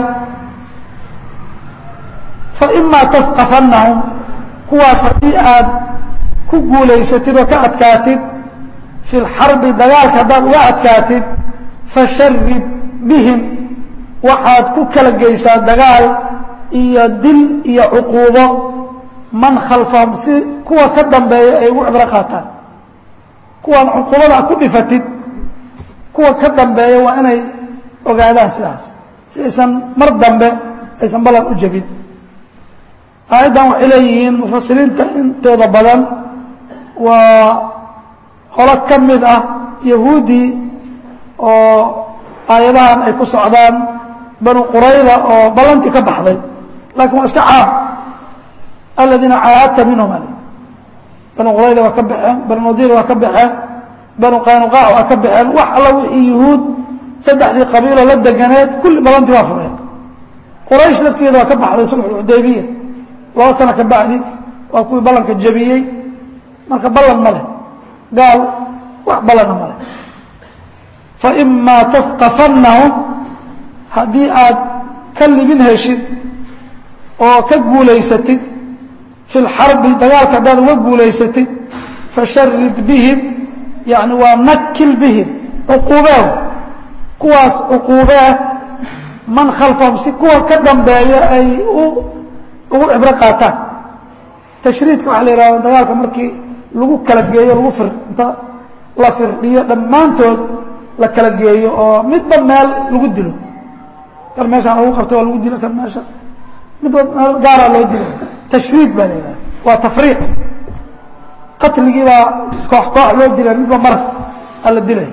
faimaa tafqafannahum kuwaas haddii aad ku guulaysatid oo ka adkaatid fi lxarbi dagaalka haddaad uga adkaatid fasharid bihim waxaad ku kala geysaa dagaal iyo dil iyo cuquubo man khalfahum si kuwa ka dambeeya ay ugu cibro qaataan kuwaan cuquubada ku dhifatid kuwa ka dambeeya waa inay ogaadaan sidaas si aysan mar dambe aysan ballan u jebin aayaddan waxay leeyihiin mufasiriinta intooda badan waa qolo ka mid ah yahuuddii oo aayadahan ay ku socdaan banu qurayda oo ballantii ka baxday laakiin waa iska caam aladiina caahadta minhum al banu qurayda waa ka baxeen banu nadiir waa ka baxeen banu qaynuqaac waa ka baxeen wax alla wixii yuhuud saddexdii qabiiloo la deganeed kulli ballantii waa fureen quraysh laftigeeda waa ka baxday sulxulxudaybiya laba sano ka bacdi waa kuwii ballanka jebiyey marka ballan ma leh gaal wax ballanna ma leh faimaa tafqafannahum haddii aad ka libin heshid oo ka guulaysatid fi lxarbi dagaalka haddaad uga guulaysatid fasharid bihim yani waa nakil bihim cuquubeehu kuwaas cuquubee man khalfahum si kuwa ka dambeeya ay ugu cibro qaataan tashriidka waxaa la yihahda dagaalka markii lagu kala geeyo lagu fir inta la firdhiyo dhammaantood la kala geeyo oo midba meel lagu dilo kan meeshaan lagu qabtay waa lagu dilo kan meesha midba meel gaaraa loo dilo tashriid baa la yihahda waa tafriiq qatligii baa koox koox loo dilay midba mar aa la dilay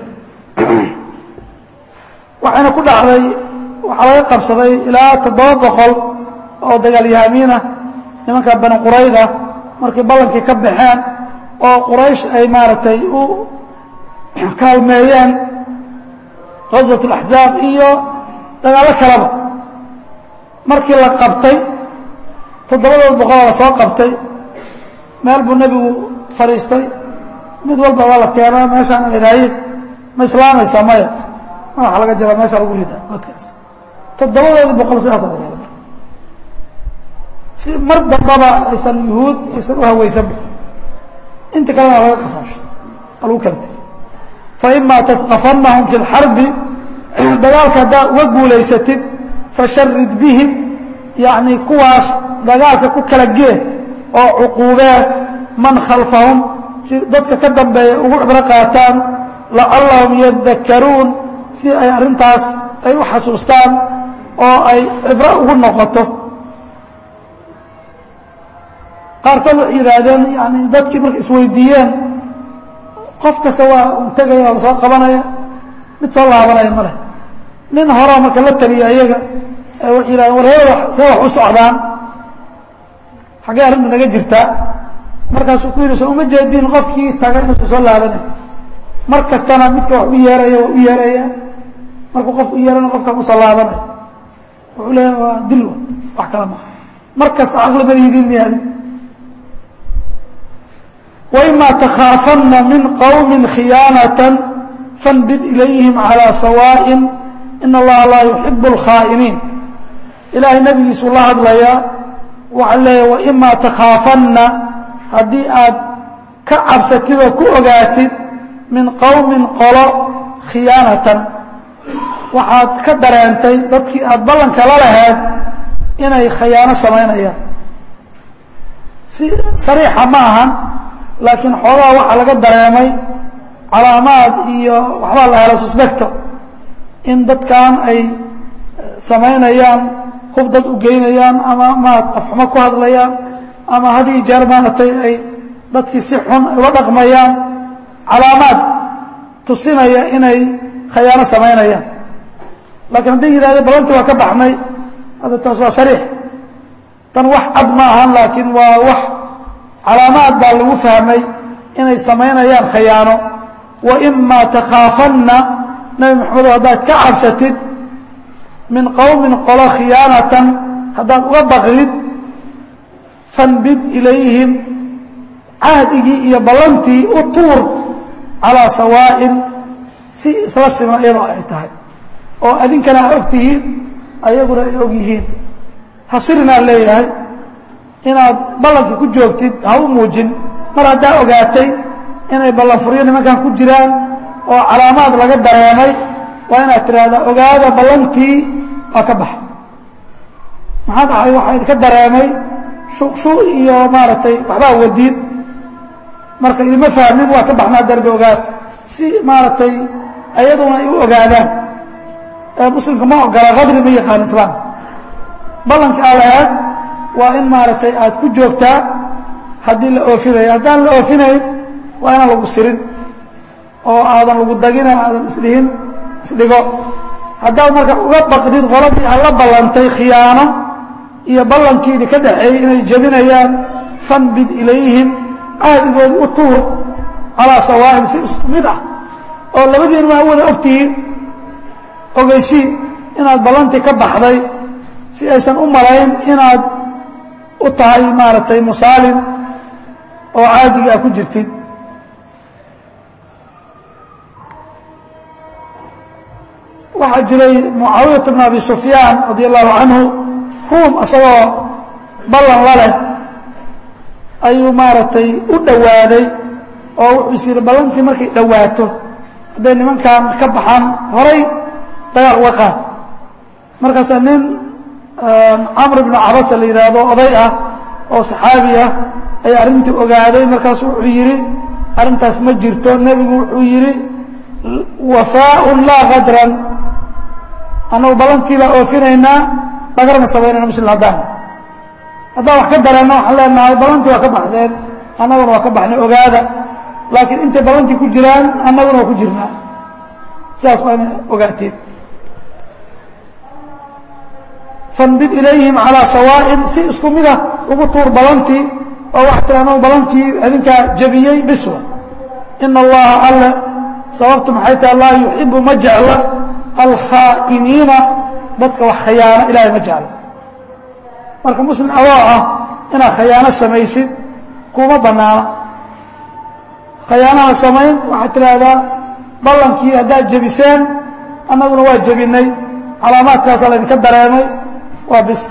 waxayna ku dhacday waxaa laga qabsaday ilaa toddoba boqol oo dagaalyahamiinah nimanka bani qurayda markay ballankii ka baxeen oo quraysh ay maaragtay u kaalmeeyeen qaswat اlaxzaab iyo dagaallo kaleba markii la qabtay toddobadood boqoloo la soo qabtay meel buu nebigu fadhiistay mid walba waa la keenaa meeshaan iraaye ma islaamaysaa maya madaxa laga jara meesha lagu rida dadkaas toddobadoodii boqol sidaasa la yeela si mar dambaba aysan yuhuud aysan u hawaysanba inta kalena laga qafaasho aa lagu kala tegay faimaa tadqafannahum fi اlxarbi dagaalka haddaad uga guulaysatid fasharid bihim yacni kuwaas dagaalka ku kala gee oo cuquubee man khalfahum si dadka ka dambeeya ugu cibro qaataan lacallahum yadakaruun si ay arrintaas ay u xasuustaan oo ay cibro ugu noqoto qaarkood waxay yidhaahdeen yani dadkii markay isweydiiyeen qof kasta waa un tegaya oo lasoo qabanaya mid soo laabanaya ma leh nin horaa marka la taliya iyaga waxay yidhahdeen war heeda see wax u socdaan xaggee arrinta naga jirtaa markaasuu ku yidhi soo uma jeediin qofkii taga inuusan soo laabanay mar kastana midka wax u yeeraya waa u yeeraya markuu qof u yeerana qofkaan usoo laabanay wuxuu leeya waa dil wax kale maa mar kasta caqli ma lihidiin miyaadi وإma تkhاaفna min qوم khiyaanaة fanbid ilayhim عalى sawاء in اllaha laa yuحib الkhاa'iniin ilaahay nebigiisuu la hadlayaa waxaa leeya وإma تkhاaفana haddii aad ka cabsatid oo ku ogaatid min qowmi qolo khiyaanatan waxaad ka dareentay dadkii aad ballanka la laheed inay khiyaano samaynayaan si sariixa ma ahan laakiin xoogaha waxaa laga dareemay calaamaad iyo waxbaa la hela suspecto in dadkan ay samaynayaan hub dad u geynayaan ama maad afxumo ku hadlayaan ama hadii jeer maaragtay ay dadkii si xun ula dhaqmayaan calaamaad tusinaya inay khayaano samaynayaan laakiin hadday yidhahdeen ballantii waa ka baxnay hadda taas waa sariix tan wax cad ma ahan laakiin waa wax calaamaad baa lagu fahmay inay samaynayaan khayaano wa imaa takhaafanna nebi maxamedo haddaad ka cabsatid min qowmin qolo khiyaanatan haddaad uga baqdid fanbid ilayhim cahdigii iyo ballantii u tuur calaa sawaa'in si isla siman iyadoo ay tahay oo adinkana a og tihiin ayaguna ay og yihiin hasirinaa leeyahay inaad ballankii ku joogtid ha u muujin mar haddaa ogaatay inay ballanfuryo nimankan ku jiraan oo calaamaad laga dareemay waa inaad tidhaahdaa ogaada ballantii waa ka baxa maxaa dhacay waxaa idinka dareemay shuqshu iyo maaragtay waxbaa wadiin marka idima fahmin waa ka baxnaa darbi ogaad si maaragtay ayaduna ay u ogaadaan muslimka ma ogola qadri ma yaqaan islaam ballanka aa lahaad waa in maaragtay aad ku joogtaa haddii la oofinayo haddaan la oofinayn waa inaan lagu sirin oo aadan lagu dagina aadan isdhihin isdhigo haddaad marka uga baqdid qoladii aad la ballantay khiyaano iyo ballankiidii ka dhaxeeyey inay jebinayaan fanbid ilayhim caadigoodii u tuur calaa sawaa'in si isku mid ah oo labadiin maa wada ogtihiin ogeysii inaad ballantii ka baxday si aysan u malayn inaad u tahay maaragtay musaalim oo caadiga a ku jirtid waxaa jiray mucaawiyat bn abi sufyaan radi allahu canhu ruum isagoo ballan la leh ayuu maaragtay u dhowaaday oo wuxuu is yidhi ballantii markay dhowaato hadday nimankan ka baxaan horay dagaal uga qaad markaasaa nin camr ibnu cabasa la yidhaahdo oday ah oo saxaabi ah ayaa arrintii ogaaday markaasu wuxuu yidhi arrintaas ma jirto nebigu wuxuu yidhi wafaaun laa kadran annagu ballantii baa oofinaynaa dhagarma samaynayna muslim haddaan haddaan wax ka dareenna waxaan leenahay ballantii waa ka baxdeen annaguna waa ka baxnay ogaada laakiin intay ballantii ku jiraan annaguna waa ku jirnaa sidaas waa ina ogaateen fanbid ilayhim calaa sawaa'in si isku mida ugu tuur balantii oo waxaa tiri anagu balantii idinkaa jebiyey biswa ina allaha alle sababtu maxay tahay laa yuxibu ma jecla alkhaa'iniina dadka wax khayaano ilahay ma jecla marka muslim adoo ah inaad khayaano samaysid kuma bannaana khayaanaha samayn waxaad tidhaahdaa ballankii haddaad jebiseen annaguna waa jebinay calaamaadkaasaa laydinka dareemay waa bis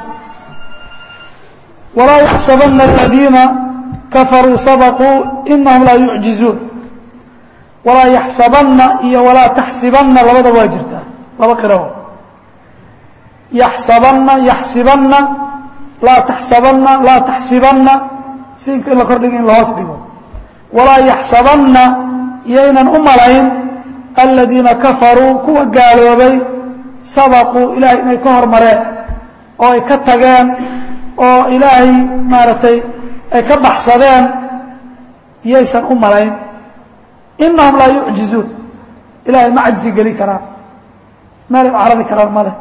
walaa yaxsabana aladiina kafaruu sabaquu inahum laa yucjizuun walaa yaxsabanna iyo walaa taxsibanna labada waa jirtaa laba qirawo yaxsabanna yaxsibanna laa taxsabanna laa taxsibanna siinka in la kordhigo in la hoos dhigo walaa yaxsabanna yaynan u malayn aladiina kafaruu kuwa gaaloobay sabaquu ilaahay inay ka hormareen oo ay ka tageen oo ilaahay maaragtay ay ka baxsadeen yaysan u malayn inahum laa yucjizuun ilaahay ma cajzi geli karaan meelay u carari karaan ma leh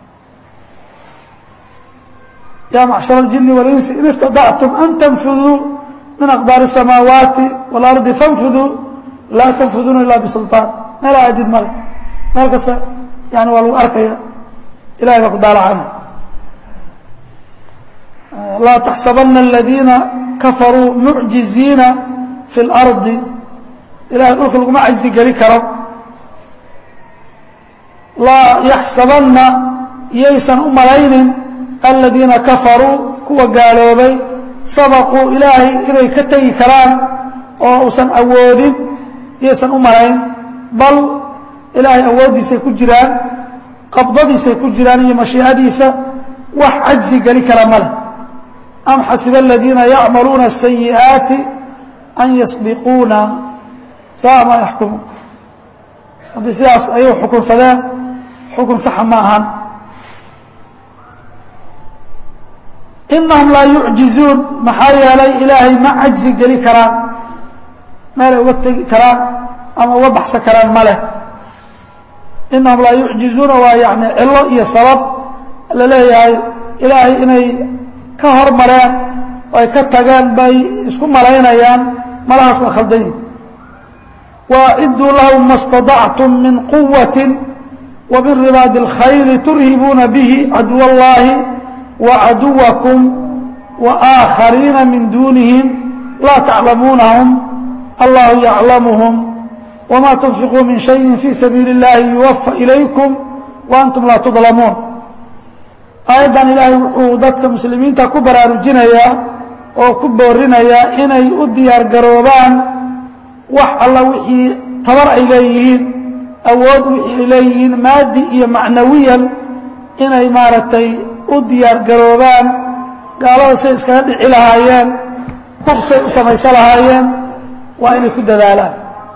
yaa macshar اljini walinsi in istadactum an tanfuduu min aqdaari الsamaawaati wاlardi fanfuduu laa tanfuduuna ila bisulطaan meel aadid male meel kasta yani waa lagu arkaya ilahay baa ku daalacana laa taxsabana aladiina kafaruu mucjiziina fi اlardi ilahay dhulka laguma cajzi geli karo laa yaxsabanna yaysan u malaynin aladiina kafaruu kuwa gaaloobay sabaquu ilaahay inay ka tegi karaan oo uusan awoodin yaysan u malayn bal ilaahay awooddiisay ku jiraan qabdadiisay ku jiraan iyo mashiicadiisa wax cajzi geli kara ma leh am xasiba aladiina yacmaluuna asayi'aati an yasbiquuna saa ma yaxkumu haddii sidaas ayuu xukunsadeen xukun saxa ma ahan inahum laa yucjizuun maxaa yeelay ilaahay ma cajzi geli karaan meelay uga tegi karaan ama uga baxsan karaan ma leh inahum laa yucjizuuna waa yani cilo iyo sabab la leeyahay ilaahay inay ka hormareen oo ay ka tageen bay isku malaynayaan malahaas waa khaldan yihin waaciduu lahum ma اstaطactum min quwati wa min ribaadi اlkhayli turhibuuna bihi caduw اllahi وعدوكم وآخرين من دونهم لا تعلمونهم الله يعلمهم وما تنفقوا من شيء في سبيل الله يوفى إليكم وأنتم لا تظلمون أيضا إلهي wuxuu dadka muslimiinta ku baraarujinayaa oo ku boorinayaa inay u diyaar garoobaan wax alla wixii tabar ay leeyihiin awood wixii ay leeyihiin maadi iyo macnawiyan inay maaragtay u diyaar garoobaan gaalada say iskaga dhici lahaayeen hubsay u samaysan lahaayeen waa inay ku dadaalaan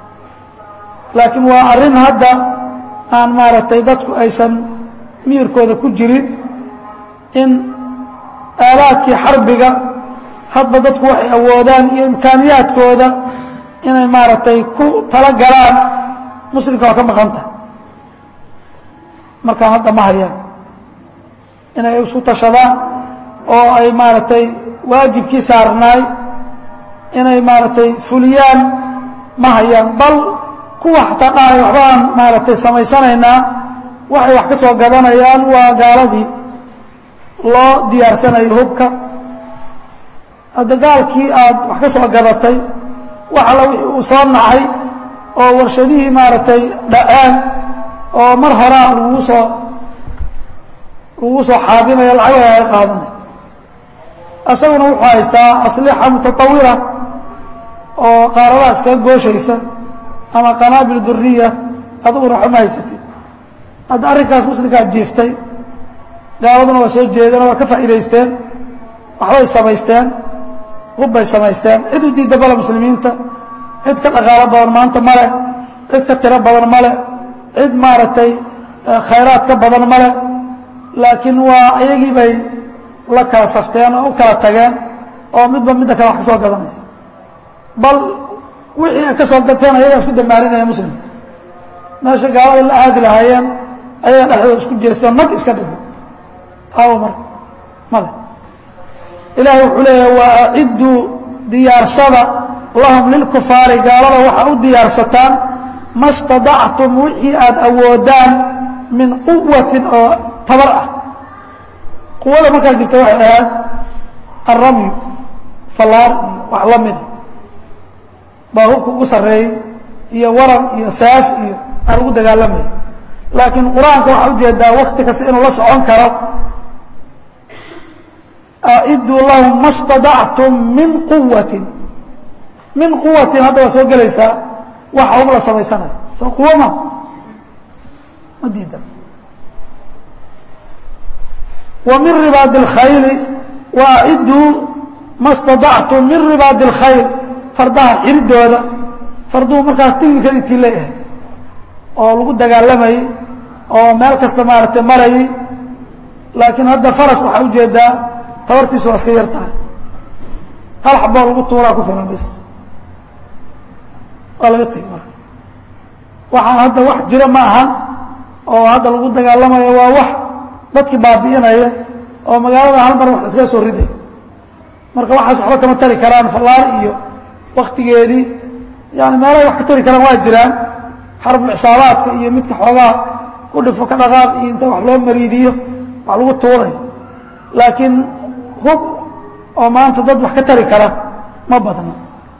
laakiin waa arrin hadda aan maaragtay dadku aysan miyirkooda ku jirin in aalaadkii xarbiga hadba dadku waxay awoodaan iyo imkaaniyaadkooda inay maaragtay ku tala galaan muslimka waa ka maqanta markaan hadda ma hayaan inay isku tashadaan oo ay maaragtay waajibkii saarnaay inay maaragtay fuliyaan ma hayaan bal kuwa xataa dhahay waxbaan maaragtay samaysanaynaa waxay wax ka soo gadanayaan waa gaaladii loo diyaarsanayo hubka hadda gaalkii aad wax ka soo gadatay wax alla wixii uu soo nacay oo warshadihii maaragtay dhaceen oo mar horaa lagu soo lagu soo xaabinayo lacagaha ay qaadanay isaguna wuxuu haystaa aslixa mutatawira oo qaaradaha iskaga gooshaysa ama qanaabil duriya adiguna waxba ma haysatid hadda arrinkaas muslimkaa jiiftay gaaladuna waa soo jeedeen oo waa ka faa'iidaysteen waxbay samaysteen hubbay samaysteen cid u diidda bale muslimiinta cid ka dhaqaalo badan maanta ma leh cid ka tiro badan ma leh cid maaragtay khayraad ka badan ma leh laakiin waa ayagii bay la kala safteen oo u kala tageen oo midba midda kale wax ka soo gadanaysa bal wixii ay ka soo gateen ayagaa isku damaarinaya muslim meesha gaalada la aadi lahaayeen ayaga dhexdooda isku jeesteen mag iska dhigay aawo marka male ilaahay wuxuu leeyahay waa acidduu diyaarsada lahum lilkufaari gaalada waxaa u diyaarsataan ma stadactum wixii aada awoodaan min quwatin oo tabar ah quwada markaa jirta waxay ahayd alramyu fallaar iyo wax la mida baa hubka ugu sarreeyey iyo waran iyo saaf iyo aan ugu dagaalamaya laakiin qur-aanka waxaa ujeedaa wakti kasta inuu la socon karo aciduu lahum ma stadactum min quwatin min quwatin hadda waa soo gelaysaa waxa hub la samaysanayo soo quwo ma ma diidan wa min ribaadi اlkhayli wa aciduu ma stadactum min ribaadi اlkhayl fardaha xiridooda farduhu markaas tiknikadii tii leeyahay oo lagu dagaalamayey oo meel kasta maaragtay marayay laakiin hadda faras waxaa ujeedaa tabartiisu waa iska yar tahay hal xaboo lagu tuuraa ku filan bis waa laga tegi marka waxaan hadda wax jira ma ahan oo hadda lagu dagaalamayo waa wax dadki baabi'inaya oo magaalada hal mar wax iskaga soo riday marka waxaas waxba kama tari karaan fallaar iyo waktigeedii yani meelahay wax ka tari karaan waa jiraan xarbul cisaabaadka iyo midka xoogaa ku dhifo ka dhaqaaq iyo inta wax loo mariidiyo wax lagu tuuray laakiin hub oo maanta dad wax ka tari kara ma badna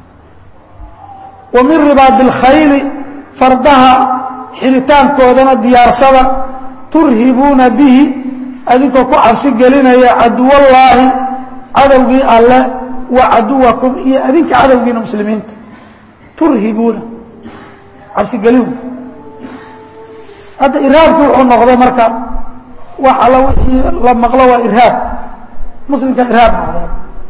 wa min ribaadi اlkhayli fardaha xiritaankoodana diyaarsada turhibuuna bihi adinkoo ku cabsi gelinaya caduwallaahi cadowgii alle wa caduwakum iyo adinka cadowgiina muslimiinta turhibuuna cabsigelin hadda irhaabki wuxuu noqday marka wax alla wixii la maqlo waa irhaab muslimka irhaab noqday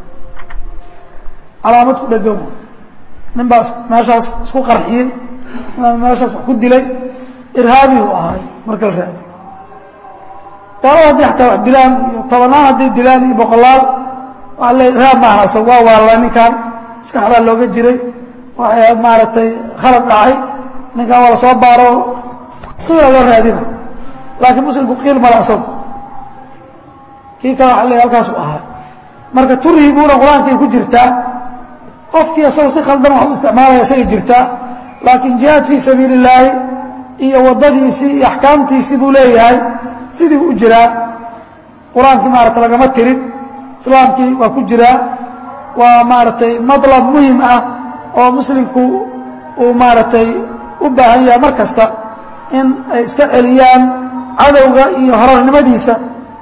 calaamad ku dhegan nin baas meeshaas isku qarxiyey meeshaas wax ku dilay irhaabi uu ahaay marka la raadiyo gaalada haddii xataa wax dilaan iyo tobanaan hadday dilaan iyo boqolaal waa le irhaab maaha asag waa waalla ninkan maskaxdaa looga jiray waxay ahayd maaragtay khalad dhacay ninkan waa la soo baaro qiila loo raadina laakiin muslimku qiil male asagu kii kale waa le halkaasu ahaa marka turhibuuna qur-aankay ku jirtaa qofkii asaga si khaldan wax u isticmaalaya isagay jirtaa laakiin jihaad fii sabiili illaahi iyo waddadiisii iyo axkaamtiisii buu leeyahay sidii u jiraa qur-aankii maaragtay lagama tirin islaamkii waa ku jiraa waa maaragtay madlab muhim ah oo muslimku uu maaragtay u baahan yahay mar kasta in ay iska celiyaan cadowga iyo horarnimadiisa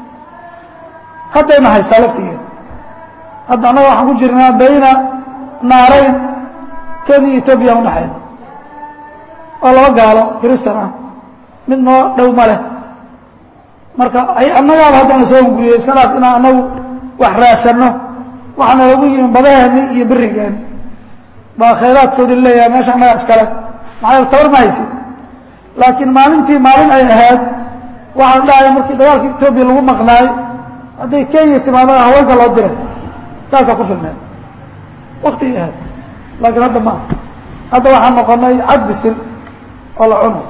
haddayna haystaa laftigeeda hadda annaga waxaan ku jirnaa bayna naarayn kenya etoobiya udhaxayna waa laba gaalo kristan ah mid noo dhow ma leh marka annagaaba haddana soo hunguriyey iska dhaaf inaan anagu wax raasanno waxaana lagu yimi badaheeni iyo berigeeni baa khayraadkoodi leeyahay meesha annaga iskale maxaa tabar ma haysid laakiin maalintii maalin ay ahayd waxaa dhahaya markii dagaalka etoobiya lagu maqnaay hadday kenya timaado haweenka loo diray saasaa ku filneed waktigii ahayd laakiin hadda ma aha hadda waxaan noqonay cad bisil oo la cuno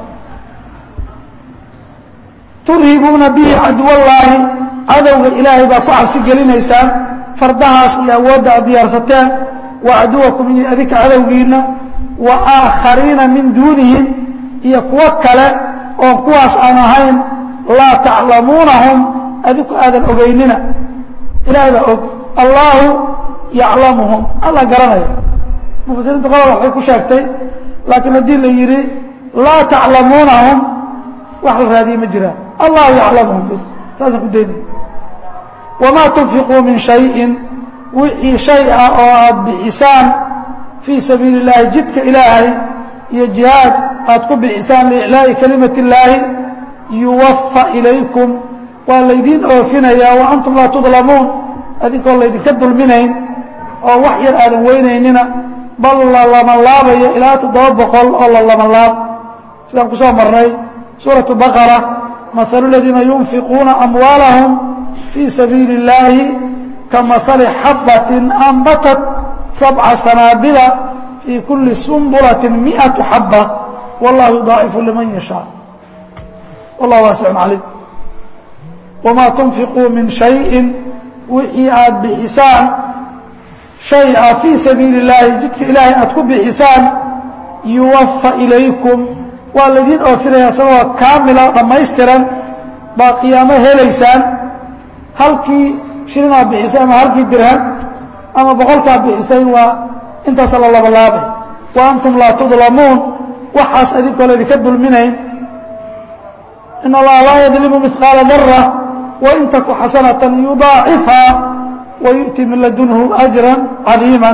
turhibuuna bihi caduwallaahi cadowga ilaahay baa ku cabsi gelinaysaan fardahaas iyo awoodda aad diyaarsateen wa caduwakum iyo adinka cadowgiinna wa aakhariina min duunihim iyo kuwo kale oon kuwaas aan ahayn laa taclamuunahum adinku aadan ogeynina ilaahay baa og allaahu yaclamuhum alla garanaya mufasiriinta qodol waxay ku sheegtay laakiin haddii la yidhi laa taclamuunahum wax la raadiyey ma jiraan allahu yaclamuhum bis saasaan ku dayna wamaa tunfiquu min shayin wixii shay ah oo aad bixisaan fii sabiili اllaahi jidka ilaahay iyo jihaad aad ku bixisaan liiclaa'i kalimati اllaahi yuwafa ilaykum waa laydiin oofinayaa wa antum laa tudlamuun adinkoo laydinka dulminayn oo wax yar aadan weynaynina bal la lamalaabayo ilaa toddoba boqol oo la lamalaab sidaan ku soo marnay suuraةu baqara mahalu ladiina yunfiquuna amwaalahum fii sabiili اllaahi kamahali xabbatin anbatat sabca sanaabila fii kuli sumbulaةi miئaةu xaba wallahu yudaacifu liman yashaa wallah waasicun caliim wamaa tunfiquu min shayin wixii aad bixisaan shay ah fii sabiili اllaahi jidka ilaahay aad ku bixisaan yuwafa ilaykum waa laydiin oofinaya isagoo kaamila dhammaystiran baa qiyaamo helaysaan halkii shilinaad bixisay ama halkii dirham ama boqolkaad bixisay waa intaasa la labalaabay wa antum laa tudlamuun waxaas adinkoo laydinka dulminayn in allaha laa yadlimu mihqaala dara wain taku xasanatan yudaacifhaa wayu'ti min ladunhu ajra cadiima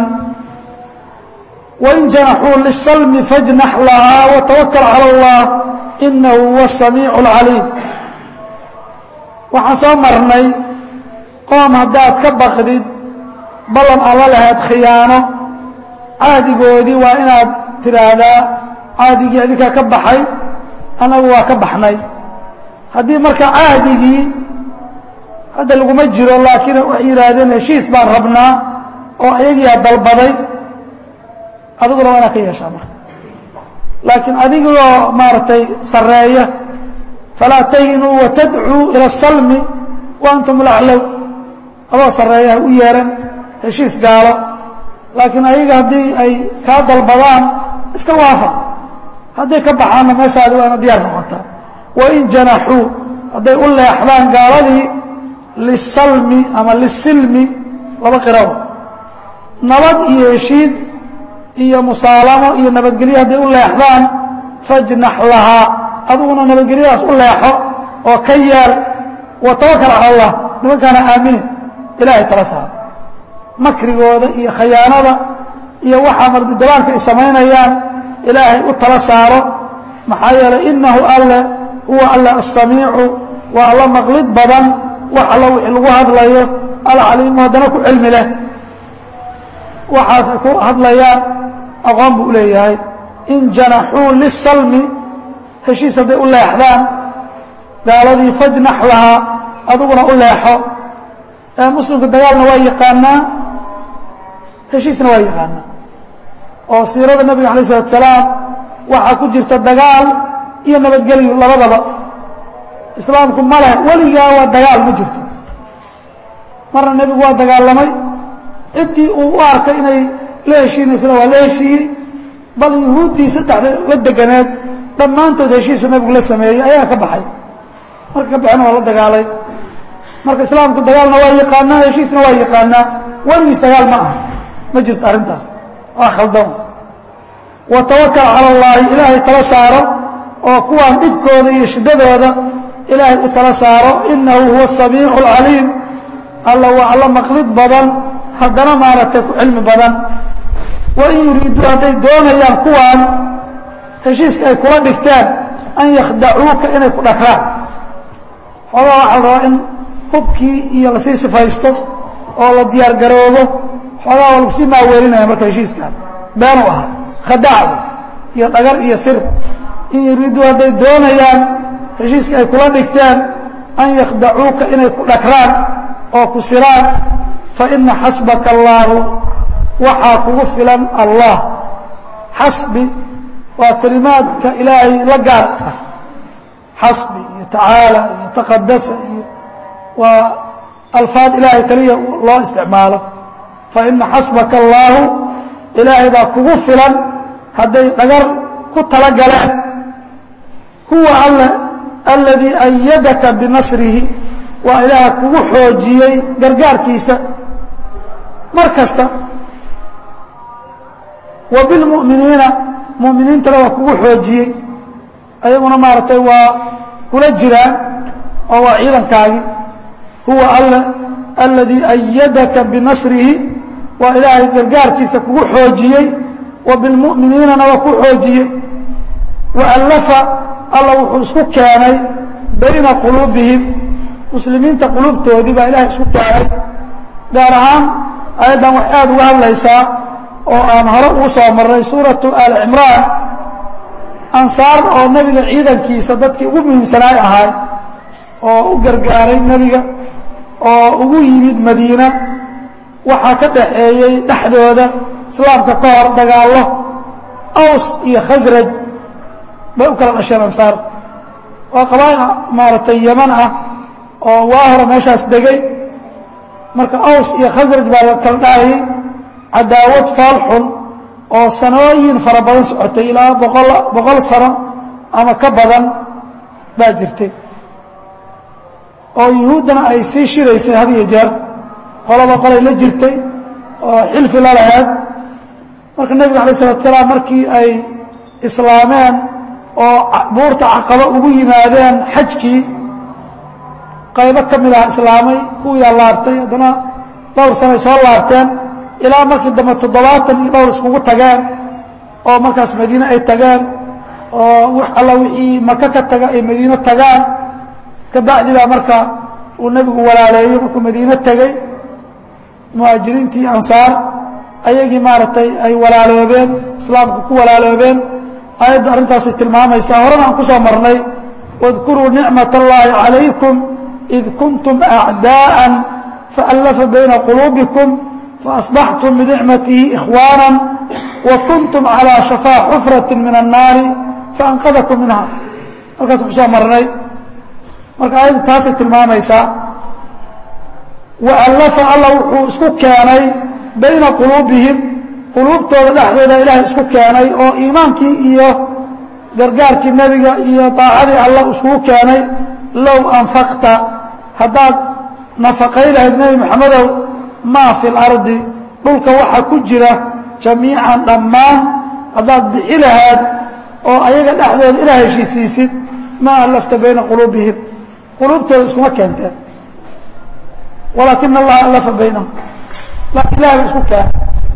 wain janaxuu lisalmi fajnax lahaa watawakal cala allah inahu huwa asamiicu alcaliim waxaan soo marnay qoom haddaad ka baqdid ballan alla lahayd khiyaano caadigoodii waa inaad tidhaahdaa caadigii adinkaa ka baxay annagu waa ka baxnay haddii marka caadigii hadda laguma jiro laakiin waxay yidhaahdeen heshiis baan rabnaa oo ayagiiaa dalbaday adiguna waa inaad ka yeeshaa marka laakiin adigoo maaragtay sarreeya falaa tahinuu watadcuu ila asalmi wa antum laclow adoo sarreeya ha u yeeran heshiis gaalo laakiin ayaga haddii ay kaa dalbadaan iska waafa hadday ka baxaanna meeshaadi waa ina diyaar noqotaa wain janaxuu hadday u leexdaan gaaladii lisalmi ama lisilmi laba qirabo nabad iyo heshiid iyo musaalamo iyo nabadgelyo hadday u leexdaan fajnax lahaa adiguna nabadgelyadaas u leexo oo ka yeel wa tawakal cala allah nimankaana aaminin ilaahay tala saaro makrigooda iyo khayaanada iyo waxaa mardidabaalka ay samaynayaan ilaahay u tala saaro maxaa yeelay inahu alle huwa alle asamiicu waa alla maqlid badan wax alla wixii lagu hadlayo alcaliimu haddana ku cilmi leh waxaas ay ku hadlayaan aqoon buu u leeyahay in janaxuu lisalmi heshiis hadday u leexdaan gaaladii fajnax lahaa adiguna u leexo ee muslimka dagaalna waa yaqaanaa heshiisna waa yaqaanaa oo siirada nabiga alay isalatu salaam waxaa ku jirta dagaal iyo nabadgelyo labadaba islaamku ma leh weligaa waa dagaal ma jirto marna nebigu waa dagaalamay ciddii uu u arkay inay la heshiinaysana waa la heshiiyey bal yuhuuddii saddexda la deganeed dhammaantood heshiisu nebigu la sameeyey ayaa ka baxay marka ka baxena waa la dagaalay marka islaamku dagaalna waa yaqaanaa heshiisna waa yaqaanaa weligiis dagaal ma aha ma jirto arrintaas waa khaldan wa tawakal cala allaahi ilaahay tala saaro oo kuwaan dhibkooda iyo shiddadooda ilaahay u tala saaro inahu huwa asamiicu alcaliim alla waa alla maqlid badan haddana maaragtay ku cilmi badan wain yuriiduu hadday doonayaan kuwaan heshiiska ay kula dhigteen an yakhdacuuka inay ku dhakraan xoogaa waxaa la rabaa in hubkii iyo lasii sifaysto oo la diyaar garoobo xoogaa waa lagu sii maaweelinaya marka heshiiskan beenu ahaa khadaacu iyo dhagar iyo sir in yuriiduu hadday doonayaan heshiiska ay kula dhigteen an yakhdacuuka inay ku dhagraan oo ku siraan fa ina xasbaka allaahu waxaa kugu filan allah xasbi waa kelimaadka ilaahay la gaar ah xasbi iyo tacaala iyo taqadasa iyo waa alfaad ilaahay keliya loo isticmaalo fa ina xasbaka allaahu ilaahay baa kugu filan hadday dhagar ku tala galeen huwa alle aladii ayadaka binasrihi waa ilaaha kugu xoojiyey gargaarkiisa mar kasta wa bilmu'miniina mu'miniintana waa kugu xoojiyey ayaguna maaragtay waa kula jiraan oo waa ciidankaagii huwa alle aladii ayadaka binasrihi waa ilaahay gargaarkiisa kugu xoojiyey wa bilmu'miniinana waa ku xoojiyey waallafa alla wuxuu isku keenay bayna quluubihim muslimiinta quluubtoodii baa ilahay isku keenay gaar ahaan ayaddan wax aada uga hadlaysaa oo aan hore ugu soo marray suuratu aali cimraan ansaar oo nebiga ciidankiisa dadkii ugu muhiimsanaay ahaay oo u gargaaray nebiga oo ugu yimid madiina waxaa ka dhaxeeyey dhexdooda islaamka ka hor dagaallo aws iyo khasraj bay u kala dhasheen ansaar waa qabaa'il maaragtay yaman ah oo waa hore meeshaas degay marka aws iyo khasraj baa la kala dhahayay cadaawad faalxun oo sanooyin fara badan socotay ilaa boqol boqol sano ama ka badan baa jirtay oo yuhuuddana ay sii shidaysay had iyo jeer qolaba qolay la jirtay oo xilfi la laheed marka nebiga alay isalatu salaam markii ay islaameen oo buurta caqaba ugu yimaadeen xajkii qaybo ka mid ah islaamay kuwiyaa laabtay haddana dhowr sanay soo laabteen ilaa markii dambe toddobaatan iyo dhowr iskugu tageen oo markaas madiine ay tageen oo wax alla wixii maka ka taga ay madiine tagaan kabacdi baa marka uu nebigu walaaleeyey markuu madiine tegey muhaajiriintii ansaar ayagii maaragtay ay walaaloobeen islaamku ku walaaloobeen aayadda arrintaasay tilmaamaysaa horena aan ku soo marnay واذkuruu nicmaة اllahi عalaykum id kuntum أعdاءa faallafa bayna quluubikum faأصbaxtum binicmatihi إkhwaana وkuntum عalى شhafاa xufraة min الnaari faأnqadakum minha halkaasaan kusoo marnay marka aayaddu taasay tilmaamaysaa waallafa alla wuxuu isku keenay bayna quluubihim quluubtooda dhexdooda ilaahay isku keenay oo iimaankii iyo gargaarkii nebiga iyo daacadii alla iskugu keenay low anfaqta haddaad nafaqay lahayd nebi moxamedow maa fi lardi dhulka waxa ku jira jamiican dhammaan haddaad bixi lahaad oo ayaga dhexdooda ilaa heshiisiisid maa allafta bayna quluubihim quluubtooda iskuma keenteen walaakina allaha allafa baynahum laakiin ilahay ba isku keenay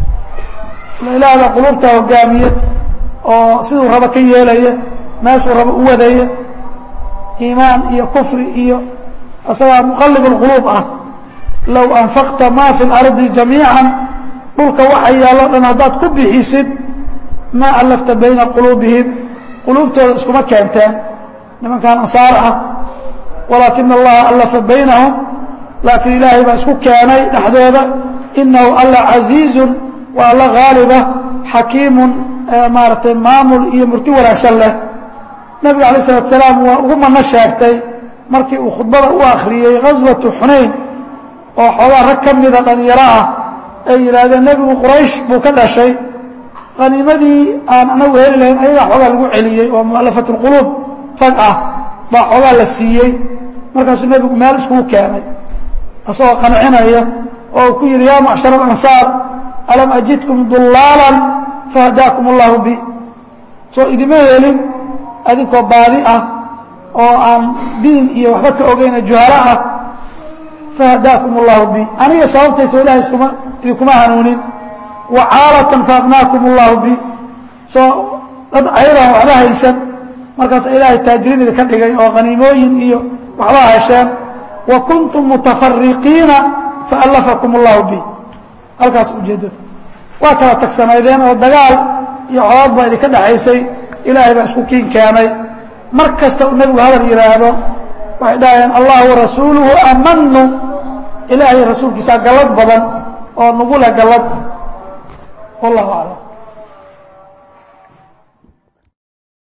ilaah baa quluubta hogaamiye oo siduu rabo ka yeelaya meeshuu rabo u wadaya iimaan iyo kufri iyo isagaa muqalib اlquluub ah low anfaqta ma fi اlardi jamiica dhulka waxa yaallo dhan haddaad ku bixisid maa allafta bayna quluubihim quluubtooda iskuma keenteen nimankan ansaar ah walaakina allaha allafa baynahum laakiin ilaahay baa isku keenay dhexdooda inahu alla casiizun waa alla haaliba xakiimun maaragtay maamul iyo murti wanaagsan leh nebiga alay isalatu salaam waa ugu mano sheegtay markii uu khudbada u akhriyey ghaswatu xunayn oo xoogaa rag ka mida dhallinyaro ah ay yidhaahdeen nebigu quraysh buu ka dhashay haniimadii aan anagu heli lahayn ayagaa xoogaa lagu celiyey oo mu'alafat اlquluub rag ah baa xoogaa la siiyey markaasuu nebigu meel iskugu keenay asagoo qancinaya oo ku yidhi yaa macshar alansaar alam ajidkum dullaalan fahadaakum allahu bi soo idima helin adinkoo baadi ah oo aan diin iyo waxba ka ogeyna juhalo ah fahadaakum allahu bi aniga sababtayso ilahay iskuma idinkuma hanuunin wa caalatan faaqnaakum allahu bi soo dad cayran waxba haysan markaas ilaahay taajiriin idinka dhigay oo khaniimooyin iyo waxbaa hesheen wa kuntum mutafariqiina faallafakum allahu bi halkaas ujeeddada waa kala tagsanaydeen oo dagaal iyo colaad baa idinka dhexaysay ilaahay baa isku kiin keenay mar kasta uu nebigu hadal yidhaahdo waxay dhahayeen allah warasuuluhu amanu ilaahay rasuulkiisaa gallad badan oo nugula gallad wallahu aclam